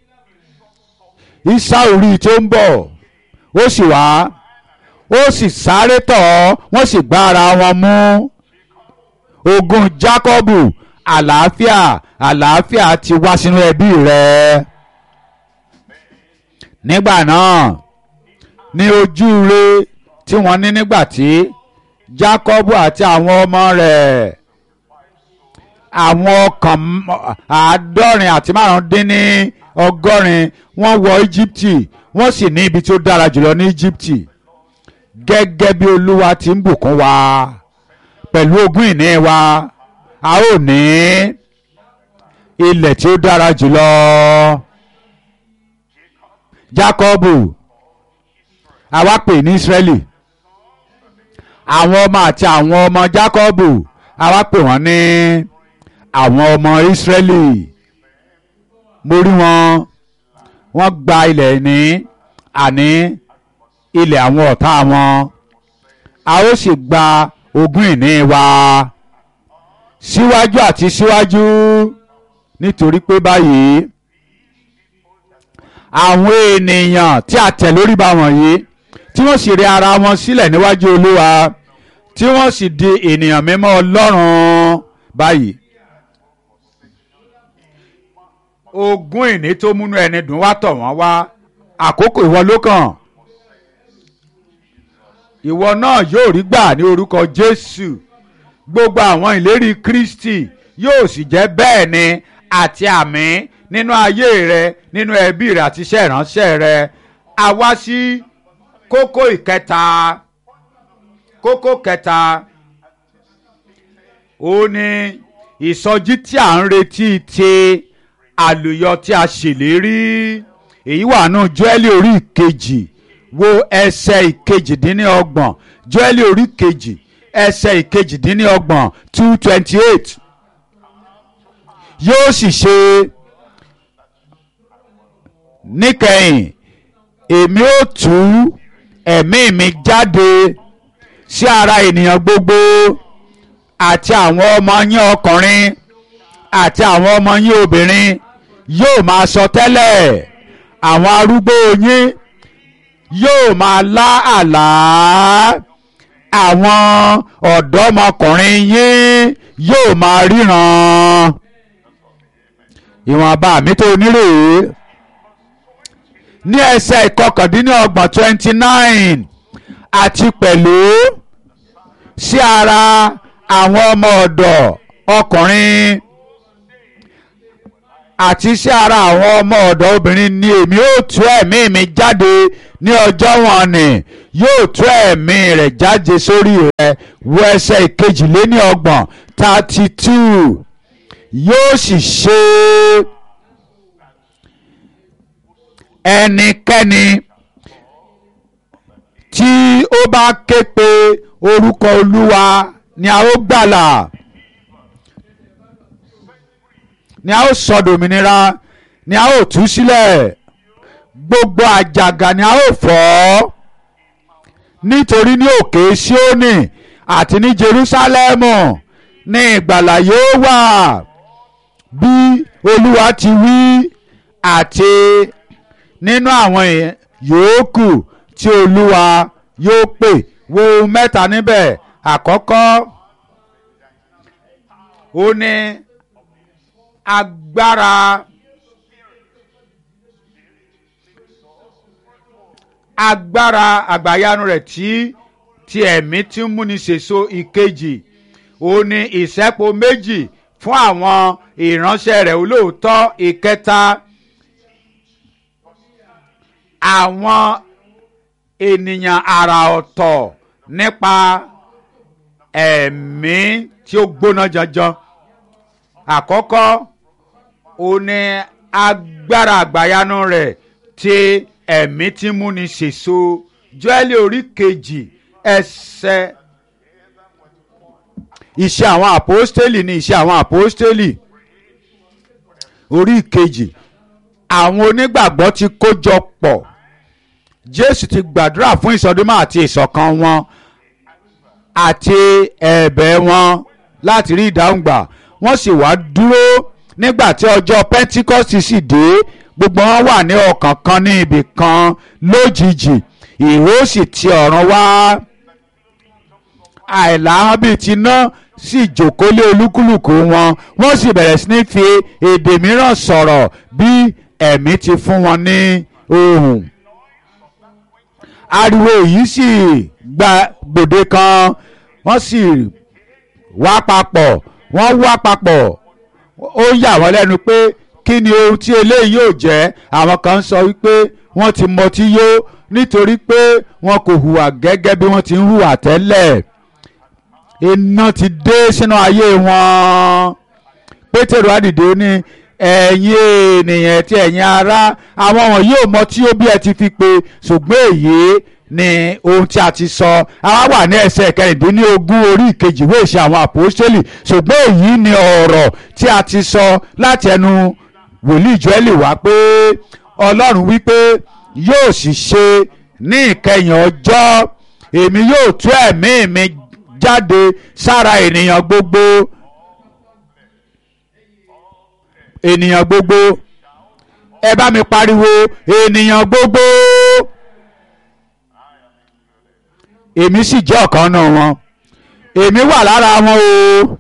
Ísáù rí i tó ń bọ̀ ó sì wá ó sì sáré tọ̀ ọ́ wọ́n sì gbá ara wọn mú ogun Jákọ́bù àlàáfíà àlàáfíà ti wá sínú ẹbí rẹ nígbà náà ní ojú rẹ tí wọ́n ní nígbà tí Jákọ́bù àti àwọn ọmọ rẹ̀ àwọn ọkàn àádọ́rin àti márùndín ní ọgọ́rin wọ́n wọ Íjíbítì wọ́n sì ní ibi tí ó dára jùlọ ní Íjíbítì gẹ́gẹ́ bí Olúwa ti ń bùkún wa pẹ̀lú ogún ìní wa a ó ní ilẹ̀ tí ó dára jùlọ Jákọ́bù àwa pè ní Ísírẹ́lì àwọn ọmọ àti àwọn ọmọ Jákọ́bù àwa pè wọ́n ní àwọn ọmọ Ísírẹ́lì mo rí wọn wọ́n gba ilẹ̀ ní àní ilẹ̀ àwọn ọ̀tá wọn a ó sì gba ogún ìní wa síwájú àti síwájú nítorí pé báyìí àwọn ènìyàn tí a tẹ̀ lórí ba wọ̀nyí tí wọ́n sì rí ara wọn sílẹ̀ níwájú Olúwa tí wọ́n sì di ènìyàn mímọ́ Ọlọ́run báyìí ogún ìní tó múnú ẹni dùn wá tọ̀ wọ́n wá àkókò ìwọ ló kàn ìwọ náà yóò rí gbà ní orúkọ Jésù gbogbo àwọn ìlérí Kristi yóò sì jẹ́ bẹ́ẹ̀ ni àti àmì nínú ayé rẹ nínú ẹbí rẹ àti iṣẹ́ ìránṣẹ́ rẹ a wá sí kókó ìkẹta kókó kẹta ó ní ìsọjí tí à ń retí ti àlùyọ tí a ṣèlérí èyí wà nù Jóẹ́lì orí ìkejì wo ẹsẹ̀ ìkejìdínlọ́gbọ̀n Jóẹ́lì orí kejì ẹsẹ̀ ìkejìdínlọ́gbọ̀n two twenty eight yóò sì ṣe níkẹyìn èmi ó tú ẹ̀mí mi jáde sí ara ènìyàn gbogbo àti àwọn ọmọ yín ọkùnrin àti àwọn ọmọ yín obìnrin yóò máa sọ tẹ́lẹ̀ àwọn arúgbó yín yóò máa lá àlá àwọn ọ̀dọ́mọkùnrin yín yóò máa ríran ìwọ̀nba mi tó nírèé ní ẹsẹ̀ ìkọkàndínlọ́gbọ̀n twenty nine àti pẹ̀lú sí ara àwọn ọmọ ọ̀dọ̀ ọkùnrin àti sí ara àwọn ọmọ ọ̀dọ̀ obìnrin ni èmi yóò tú ẹ̀mí mi jáde ní ọjọ́ wọn ni yóò tú ẹ̀mí rẹ̀ jáde sórí rẹ̀ wo ẹsẹ̀ ìkejìléní ọgbọ̀n thirty two yóò sì ṣe ẹnikẹ́ni tí ó bá ké pe orúkọ olúwa ni a ó gbàlà ni a ó sọ dòmìnira ni a ó tú sílẹ̀ gbogbo àjàgà ni a ó fọ́ nítorí ní òkè Síónì àti ní Jerúsálẹ́mù ní ìgbàlà yóò wà bí olúwa ti wí àti nínú àwọn yòókù tí olúwa yóò pè wo mẹ́ta níbẹ̀ àkọ́kọ́ ó ní agbára agbára àgbàyanu rẹ̀ tí ti ẹ̀mí tí ń múni ṣèso ìkejì ó ní ìṣẹ́po méjì fún àwọn ìránṣẹ́ rẹ̀ olóòótọ́ ìkẹta àwọn ènìyàn àrà ọ̀tọ̀ nípa ẹ̀mí tí ó gbóná janjan àkọ́kọ́ ó ní agbára àgbàyanu rẹ̀ tí ẹ̀mí tí múni ṣèso Jóẹ́lì orí kejì ẹsẹ̀ iṣẹ́ àwọn àpọ́stélì ní iṣẹ́ àwọn àpọ́stélì orí kejì àwọn onígbàgbọ́ ti kójọ pọ̀ Jésù ti gbàdúrà fún ìsọdúnmọ́ àti ìṣọ̀kan wọn àti ẹ̀bẹ̀ wọn láti rí ìdáhùn gbà wọ́n sì wá dúró nígbà tí ọjọ́ Pentikọ́sì sì dé gbogbo wọn wà ní ọkàn kan ní ibì kan lójijì ìró sì ti ọ̀run wá àìláhàn bíi ti ná sì jókòó lé olúkúlùkù wọn wọ́n sì bẹ̀rẹ̀ sí ní fi èdè mìíràn sọ̀rọ̀ bí ẹ̀mí ti fún wọn ní ohùn ariwo yìí sì gba gbòde kan wọ́n sì wá papọ̀ wọ́n wá papọ̀ ó yà wọ́n lẹ́nu pé kí ni ohun tí eléyìí yóò jẹ́ àwọn kan sọ wípé wọ́n ti mọtí yó nítorí pé wọn kò hùwà gẹ́gẹ́ bí wọ́n ti ń hùwà tẹ́lẹ̀ iná ti dé sínú ayé wọn pétérù àdìdé ní ẹ̀yin ènìyàn tí ẹ̀yin ará àwọn wọ̀nyí ò mọ tí ó bí ẹ ti fi pe ṣùgbọ́n èyí ni ohun tí a ti sọ àwa wà ní ẹsẹ̀ kẹrìndínlógún orí ìkejì ìwé ìṣe àwọn àpòstélì ṣùgbọ́n èyí ni ọ̀rọ̀ tí a ti sọ láti ẹnu wòlíì Jóẹ́lì wá pé Ọlọ́run wípé yóò sì ṣe ní ìkẹyìn ọjọ́ èmi yóò tú ẹ̀mí mi jáde sára ènìyàn gbogbo ènìyàn gbogbo ẹ bá mi pariwo ènìyàn gbogbo èmi sì jẹ́ ọ̀kan náà wọn èmi wà lára wọn o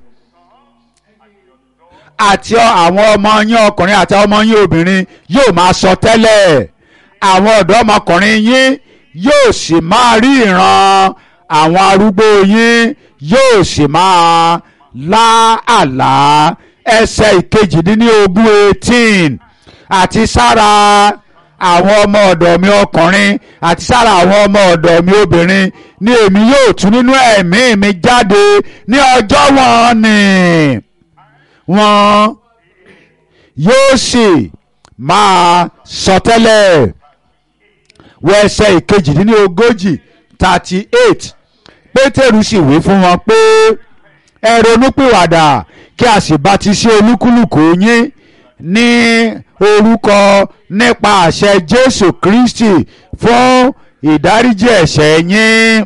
àti àwọn ọmọ yín ọkùnrin àti ọmọ yín obìnrin yóò máa sọ tẹ́lẹ̀ àwọn ọ̀dọ́mọkùnrin yín yóò sì máa rí ìran àwọn arúgbó yín yóò sì máa lá àlá ẹsẹ̀ ìkejìdínlógún eighteen àti sára àwọn ọmọ ọ̀dọ̀ mi ọkùnrin àti sára àwọn ọmọ ọ̀dọ̀ mi obìnrin ni èmi yóò tú nínú ẹ̀mí mi jáde ní ọjọ́ wọn ni wọn yóò sì máa sọtẹ́lẹ̀ wọ ẹsẹ̀ ìkejìdínlógójì thirty eight pétérù sì wí fún wọn pé ẹ ronúpìwàdà kí a sì bátísí olúkúlùkù yín ní orúkọ nípa àṣẹ jésù kristi fún ìdáríjì ẹ̀ṣẹ̀ yín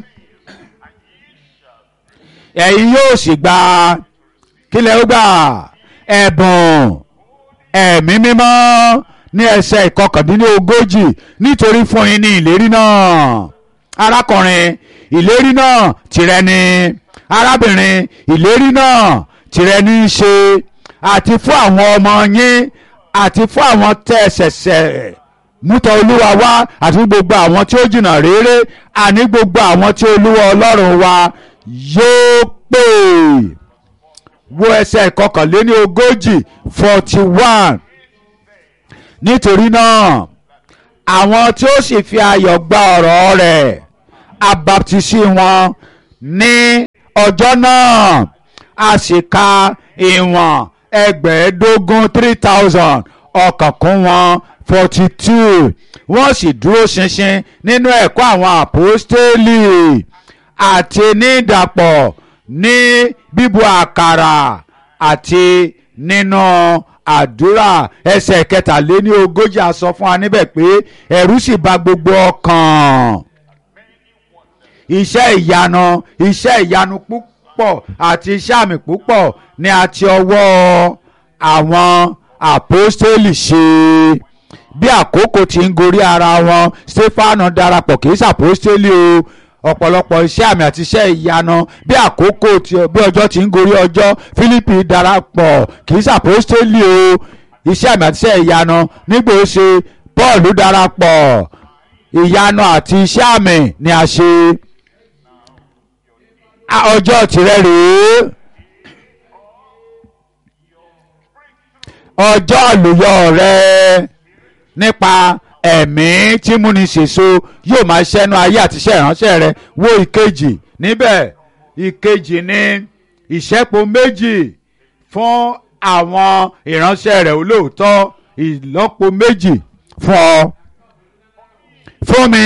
ẹ̀yin yóò sì gba kílẹ̀ ó gbà ẹ̀bùn ẹ̀mí mímọ́ ní ẹsẹ̀ ìkọkàndínlógójì nítorí fún yín ní ìlérí náà arákùnrin ìlérí náà tìrẹ ni arábìnrin ìlérí náà tìrẹ ní í ṣe àti fún àwọn ọmọ yín àti fún àwọn tẹ́ ṣẹ̀ṣẹ̀ mútọ olúwa wá àti gbogbo àwọn tí ó jìnnà réré àní gbogbo àwọn tí olúwa ọlọ́run wa yóò pè wo ẹsẹ̀ ìkọkànléní ogójì forty one nítorí náà àwọn tí ó sì fi ayọ̀ gba ọ̀rọ̀ rẹ̀ abaptisi wọn ní ọjọ́ náà a sì ka ìwọ̀n ẹgbẹ̀ẹ́dógún three thousand ọkàn kún wọn forty two wọ́n sì dúró ṣinṣin nínú ẹ̀kọ́ àwọn àpọ́stélì àti ní ìdàpọ̀ ní bíbu àkàrà àti nínú àdúrà ẹsẹ̀ kẹtàléní ogójì a sọ fún wa níbẹ̀ pé ẹ̀rù sì bà gbogbo ọkàn iṣẹ́ ìyanu iṣẹ́ ìyanu púpọ̀ àti iṣẹ́ àmì púpọ̀ ni a ti ọwọ́ àwọn àpọ́stélì ṣe bí àkókò tí ń gorí ara wọn stefano darapọ̀ kì í ṣàpọ́stélì o ọ̀pọ̀lọpọ̀ iṣẹ́ àmì àti iṣẹ́ ìyanu bí àkókò tí bí ọjọ́ tí ń gorí ọjọ́ Fílípì darapọ̀ kì í ṣàpọ́stélì o iṣẹ́ àmì àti iṣẹ́ ìyanu nígbà ó ṣe Pọ́ọ̀lù darapọ̀ ìyanu àti iṣẹ́ àmì ni a ṣe ọjọ́ tirẹ̀ rèé ọjọ́ àlùyọ rẹ nípa ẹ̀mí tí múni ṣèso yóò máa ṣẹ́nu ayé àti iṣẹ́ ìránṣẹ́ rẹ wo ìkejì níbẹ̀ ìkejì ní ìṣẹ́po méjì fún àwọn ìránṣẹ́ rẹ̀ olóòótọ́ ìlọ́po méjì fún ọ fún mi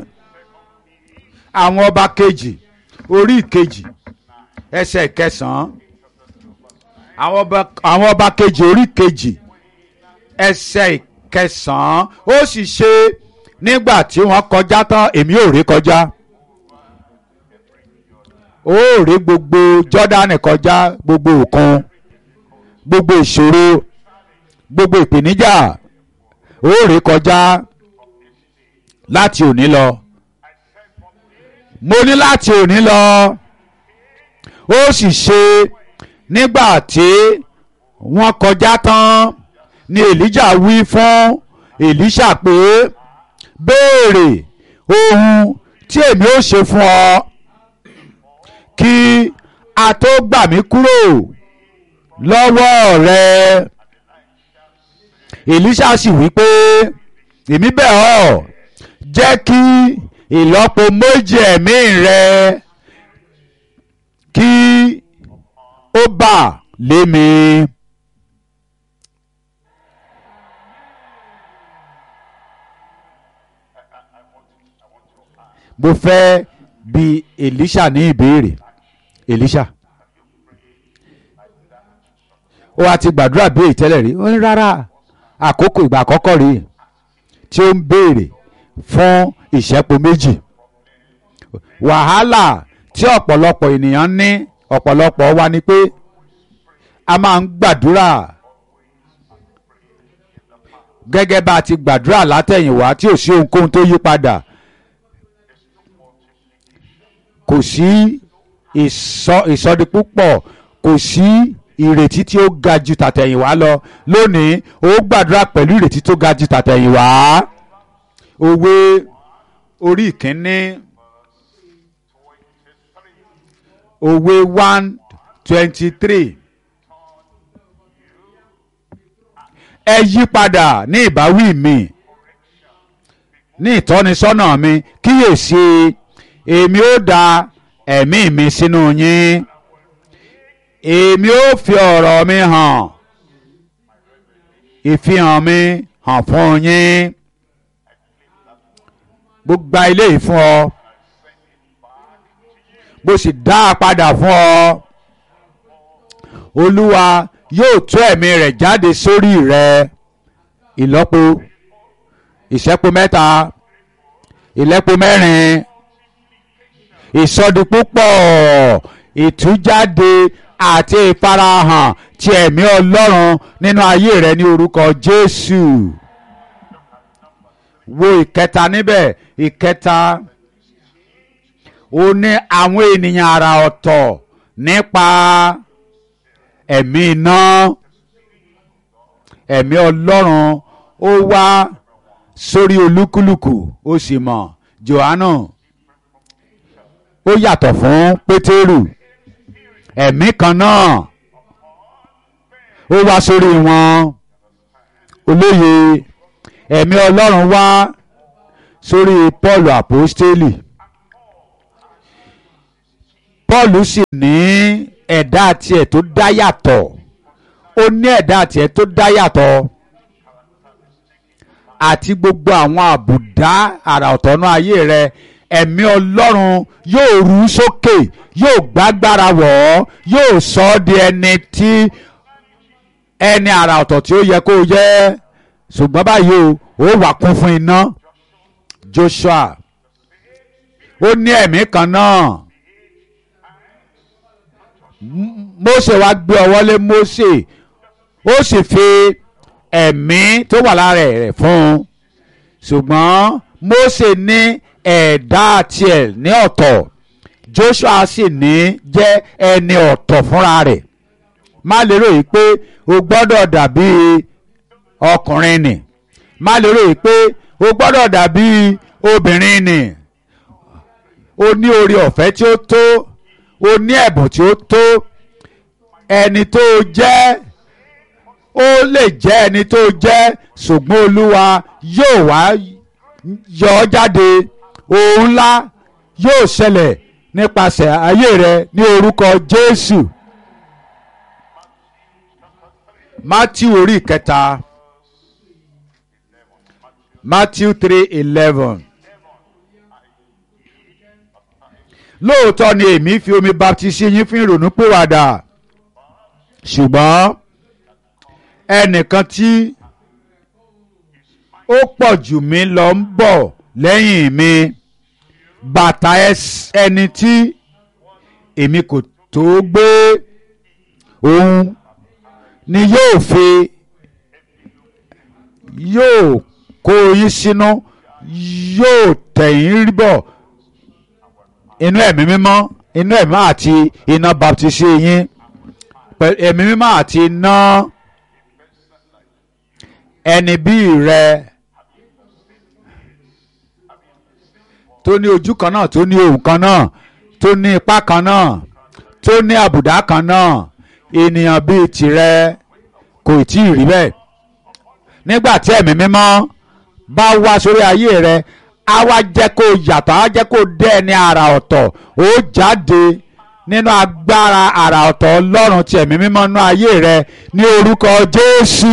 àwọn ọba kejì orí ìkejì ẹsẹ̀ ìkẹsàn-án àwọn ọba àwọn ọba kejì orí kejì ẹsẹ̀ ìkẹsàn-án ó sì ṣe nígbà tí wọ́n kọjá tán èmi ò rí kọjá ó rí gbogbo Jọ́dánì kọjá gbogbo òkun gbogbo ìṣòro gbogbo ìpèníjà ó rí kọjá láti òní lọ mo ní láti òní lọ ó sì ṣe nígbà tí wọ́n kọjá tán ni Èlíjà wí fún Èlíṣà pé béèrè ohun tí èmi ó ṣe fún ọ kí a tó gbà mí kúrò lọ́wọ́ rẹ Èlíṣà sì wí pé èmi bẹ̀ ọ́ jẹ́ kí ìlọ́po méjì ẹ̀mí rẹ kí ó bà lé mi. mo fẹ́ bi Èlíṣà ní ìbéèrè Èlíṣà ó wá ti gbàdúrà bí èyí tẹ́lẹ̀ rí ó ní rárá àkókò ìgbà àkọ́kọ́ rí tí ó ń béèrè fún ìṣẹ́po méjì wàhálà tí ọ̀pọ̀lọpọ̀ ènìyàn ní ọ̀pọ̀lọpọ̀ wa ni pé a máa ń gbàdúrà gẹ́gẹ́ bá a ti gbàdúrà látẹ̀yìnwá tí ò sí ohunkóhun tó yí padà kò sí ìsọdipúpọ̀ kò sí ìrètí tí ó ga ju tàtẹ̀yìnwá lọ lónìí ó gbàdúrà pẹ̀lú ìrètí tó ga ju tàtẹ̀yìnwá òwe orí ìkíní òwe one twenty three ẹ yí padà ní ìbáwí mi ní ìtọ́nisọ́nà mi kíyèsí èmi ó da ẹ̀mí mi sínú yín èmi ó fi ọ̀rọ̀ mi hàn ìfihàn mi hàn fún yín mo gba ilé yìí fún ọ mo sì dá a padà fún ọ olúwa yóò tú ẹ̀mí rẹ̀ jáde sórí rẹ ìlọ́po ìṣẹ́po mẹ́ta ìlẹ́po mẹ́rin ìsọdipúpọ̀ ìtújáde àti ìfarahàn ti ẹ̀mí ọlọ́run nínú ayé rẹ ní orúkọ jésù wo ìkẹta níbẹ̀ ìkẹta ó ní àwọn ènìyàn àrà ọ̀tọ̀ nípa ẹ̀mí iná ẹ̀mí ọlọ́run ó wá sórí olúkúlùkù ó sì mọ̀ Jòhánù ó yàtọ̀ fún Pétérù ẹ̀mí kan náà ó wá sórí wọn olóye ẹ̀mí ọlọ́run wá sórí Pọ́ọ̀lù àpọ́stélì Pọ́ọ̀lù sì ní ẹ̀dá tiẹ̀ tó dá yàtọ̀ ó ní ẹ̀dá tiẹ̀ tó dá yàtọ̀ àti gbogbo àwọn àbùdá àrà ọ̀tọ̀nú ayé rẹ ẹ̀mí ọlọ́run yóò rú sókè yóò gbágbára wọ̀ ọ́ yóò sọ ọ́ di ẹni tí ẹni àrà ọ̀tọ̀ tí ó yẹ kó o jẹ́ ṣùgbọ́n báyìí o ó wà kún fún iná Joshua ó ní ẹ̀mí kan náà Mósè wá gbé ọwọ́ lé Mósè ó sì fi ẹ̀mí tó wà lára rẹ̀ fún un ṣùgbọ́n Mósè ní ẹ̀dá tiẹ̀ ní ọ̀tọ̀ Joshua sì ní jẹ́ ẹni ọ̀tọ̀ fúnra rẹ̀ má lérò yìí pé o gbọ́dọ̀ dàbí ọkùnrin nì má lérò yìí pé o gbọ́dọ̀ dàbí obìnrin nì o ní orí ọ̀fẹ́ tí ó tó o ní ẹ̀bùn tí ó tó ẹni tó jẹ́ ó lè jẹ́ ẹni tó jẹ́ ṣùgbọ́n olúwa yóò wá yọ ọ́ jáde ohun ńlá yóò ṣẹlẹ̀ nípasẹ̀ ayé rẹ ní orúkọ Jésù Matthew orí kẹta Matthew three eleven lóòótọ́ ni èmi fi omi baptisi yín fún ìrònúpìwàdà ṣùgbọ́n ẹnìkan tí ó pọ̀ jù mí lọ ń bọ̀ lẹ́yìn mi bàtà ẹni tí èmi kò tó gbé òun ni yóò fi yóò kó yín sínú yóò tẹ̀yìn rí bọ̀ inú ẹ̀mí mímọ́ inú ẹ̀mí àti iná baptisi yín ẹ̀mí mímọ́ àti iná ẹni bí rẹ tó ní ojú kan náà tó ní ohùn kan náà tó ní ipá kan náà tó ní àbùdá kan náà ènìyàn bíi tìrẹ kò tí ì rí bẹ́ẹ̀ nígbà tí ẹ̀mí mímọ́ bá wá sórí ayé rẹ á wá jẹ́ kó yàtọ̀ á jẹ́ kó dé ẹni àrà ọ̀tọ̀ ó jáde nínú agbára àrà ọ̀tọ̀ ọlọ́run tí ẹ̀mí mímọ́ nú ayé rẹ ní orúkọ Jésù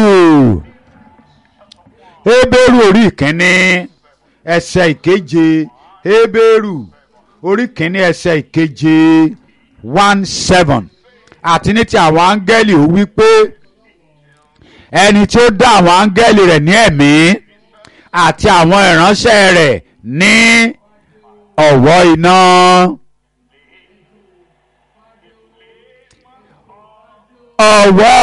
Hébérù orí ìkíní ẹsẹ̀ ìkeje Hébérù orí ìkíní ẹsẹ̀ ìkeje one seven àti ní ti àwọn áńgẹ́lì ó wí pé ẹni tí ó dá àwọn áńgẹ́lì rẹ̀ ní ẹ̀mí àti àwọn ìránṣẹ́ rẹ̀ ní ọ̀wọ́ iná. ọ̀wọ́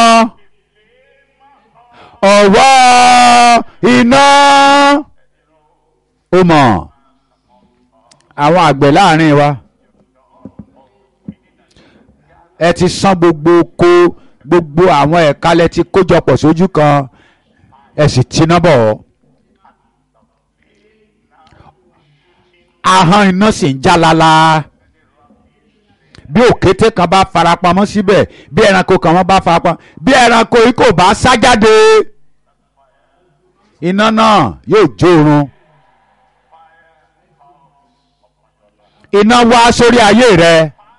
ọ̀wọ́ iná ó mọ̀ àwọn àgbẹ̀ láàrin wa ẹ ti san gbogbo oko gbogbo àwọn ẹ̀ka lẹ ti kójọpọ̀ sójú kan ẹ sì tiná bọ̀ ọ́. ahọ́n iná sì ń já lala bí òkété kan bá farapamọ́ síbẹ̀ bí ẹranko kan wọ́n bá farapamọ́ bí ẹranko yìí kò bá sá jáde iná náà yóò jórun iná wá sórí ayé rẹ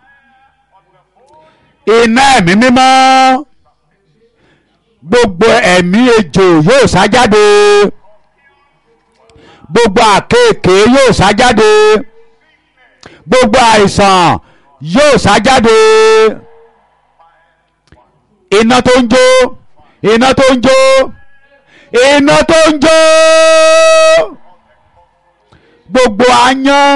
iná ẹ̀mí mímọ́ gbogbo ẹ̀mí ejò yóò sá jáde gbogbo àkéèké yóò sá jáde gbogbo àìsàn yóò sá jáde iná tó ń jó iná tó ń jó iná tó ń jó gbogbo aáyán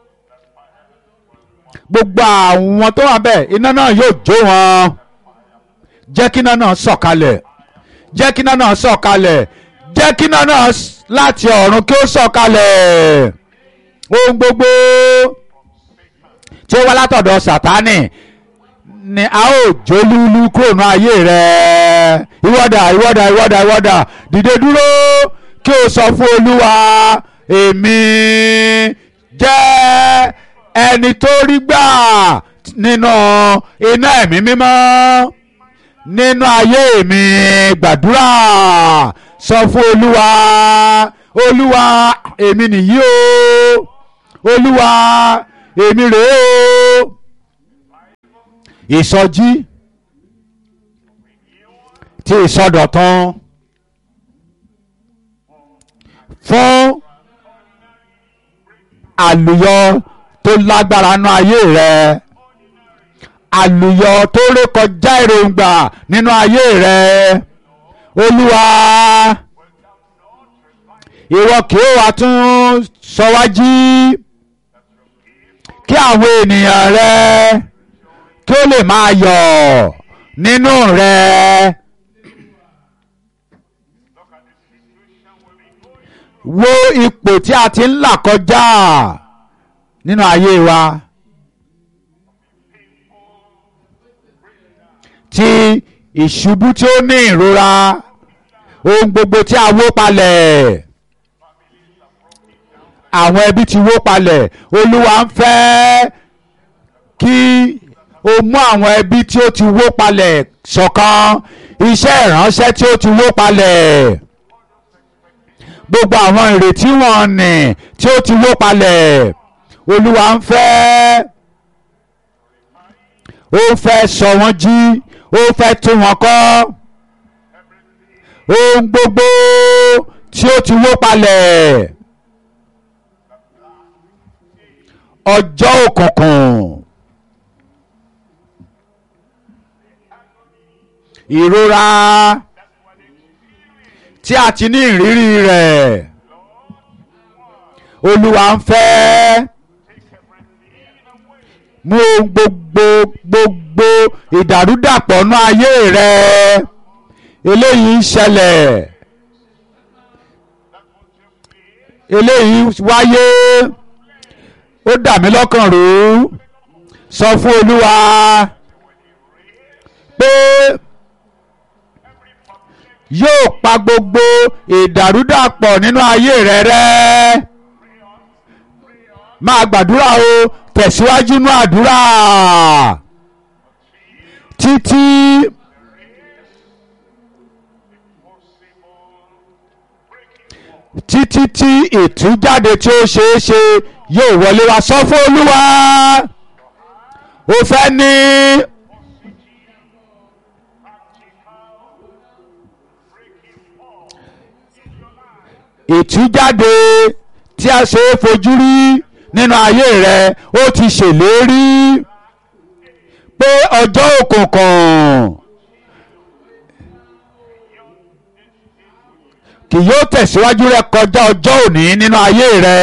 gbogbo àwọn tó wà bẹ́ẹ̀ iná náà yóò jó wọn jẹ́ kí iná náà sọ̀kalẹ̀ jẹ́ kí iná náà sọ̀kalẹ̀ jẹ́ kí iná náà láti ọ̀run kí ó sọ̀kalẹ̀ ohun gbogbo tí ó wá látọ̀dọ̀ sátánì ni a ó jólúlú kúrò ní ayé rẹ ìwọ́dà ìwọ́dà ìwọ́dà ìwọ́dà dìde dúró kí o sọ fún olúwa èmi jẹ́ ẹni tó rí gbà nínú iná ẹ̀mí mímọ́ nínú ayé mi gbàdúrà sọ fún olúwa olúwa èmi nìyí o olúwa èmi rèé o ìsọjí tí ìsọdọ̀tun fún àlùyọ tó lágbára nínú ayé rẹ àlùyọ tó rékọjá èròǹgbà nínú ayé rẹ olúwa ìwọ kì í wá tún sọ wá jí kí àwọn ènìyàn rẹ kí ó lè máa yọ̀ nínú rẹ. wo ipò tí a ti ń là kọjá nínú ayé wa tí ìṣubú tí ó ní ìrora ohun gbogbo tí a wó palẹ̀ àwọn ẹbí ti wó palẹ̀ olúwa ń fẹ́ kí o mú àwọn ẹbí tí ó ti wó palẹ̀ ṣọ̀kan iṣẹ́ ìránṣẹ́ tí ó ti wó palẹ̀ gbogbo àwọn ìrètí wọn nì tí ó ti wó palẹ̀ olúwa ń fẹ́ ó fẹ́ sọ wọ́n jí ó fẹ́ tún wọn kọ́ ohun gbogbo tí ó ti wó palẹ̀ ọjọ́ òkùnkùn ìrora tí a ti ní ìrírí rẹ̀ olúwa ń fẹ́ mú ohun gbogbo gbogbo ìdàrúdàpọ̀ nú ayé rẹ eléyìí ń ṣẹlẹ̀ eléyìí wáyé ó dà mí lọ́kàn rú sọ fún olúwa pé yóò pa gbogbo ìdàrúdàpọ̀ nínú ayé rẹ rẹ́ máa gbàdúrà o tẹ̀síwájú nú àdúrà títí títí tí ìtújáde tí ó ṣeé ṣe yóò wọlé wá sọ fún olúwa ó fẹ́ ní. ìtújáde tí a ṣe é fojú rí nínú ayé rẹ ó ti ṣèlérí pé ọjọ́ òkùnkùn kì yóò tẹ̀síwájú rẹ kọjá ọjọ́ òní nínú ayé rẹ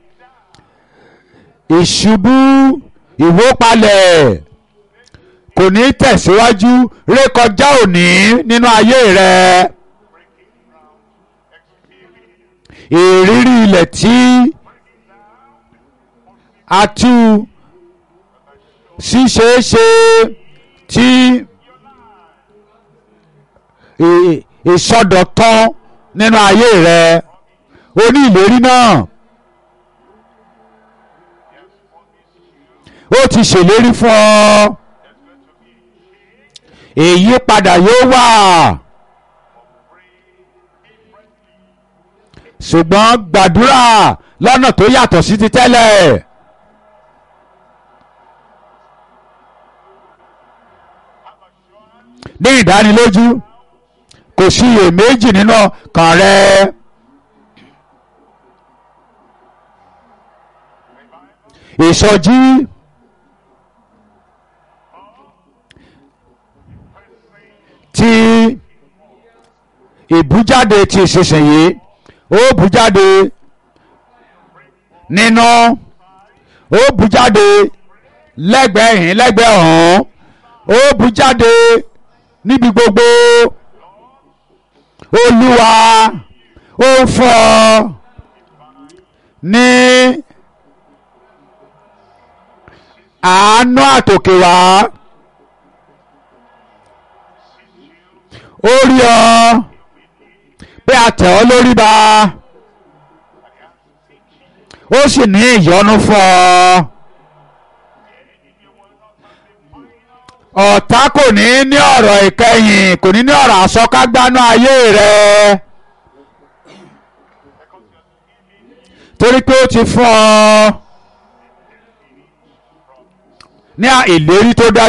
ìṣubú ìwópalẹ̀ kò ní tẹ̀síwájú ré kọjá òní nínú ayé rẹ. ìrírí ilẹ̀ tí a tú ṣíṣeéṣe tí ìsọdọ̀tán nínú ayé rẹ o ní ìlérí náà ó ti ṣèlérí fún ọ èyí padà yóò wà. ṣùgbọ́n gbàdúrà lọ́nà tó yàtọ̀ sí ti tẹ́lẹ̀. ní ìdánilójú kò sí iyèméjì nínú ọkàn rẹ. ìsọjí ti ìbújáde ti ìsinsìnyí ó bù jáde nínú ó bù jáde lẹ́gbẹ̀ẹ́ yìí lẹ́gbẹ̀ẹ́ ọ̀hún ó bù jáde níbi gbogbo olúwa ó fọ́ ní àánú àtòkè wá ó rí ọ pé a tẹ̀ ọ́ lórí ba ó sì ní ìyọ́nú fún ọ ọ̀tá kò ní ní ọ̀rọ̀ ìkẹyìn kò ní ní ọ̀rọ̀ àsọkágbánú ayé rẹ torí pé ó ti fún ọ ní ìlérí tó dájú.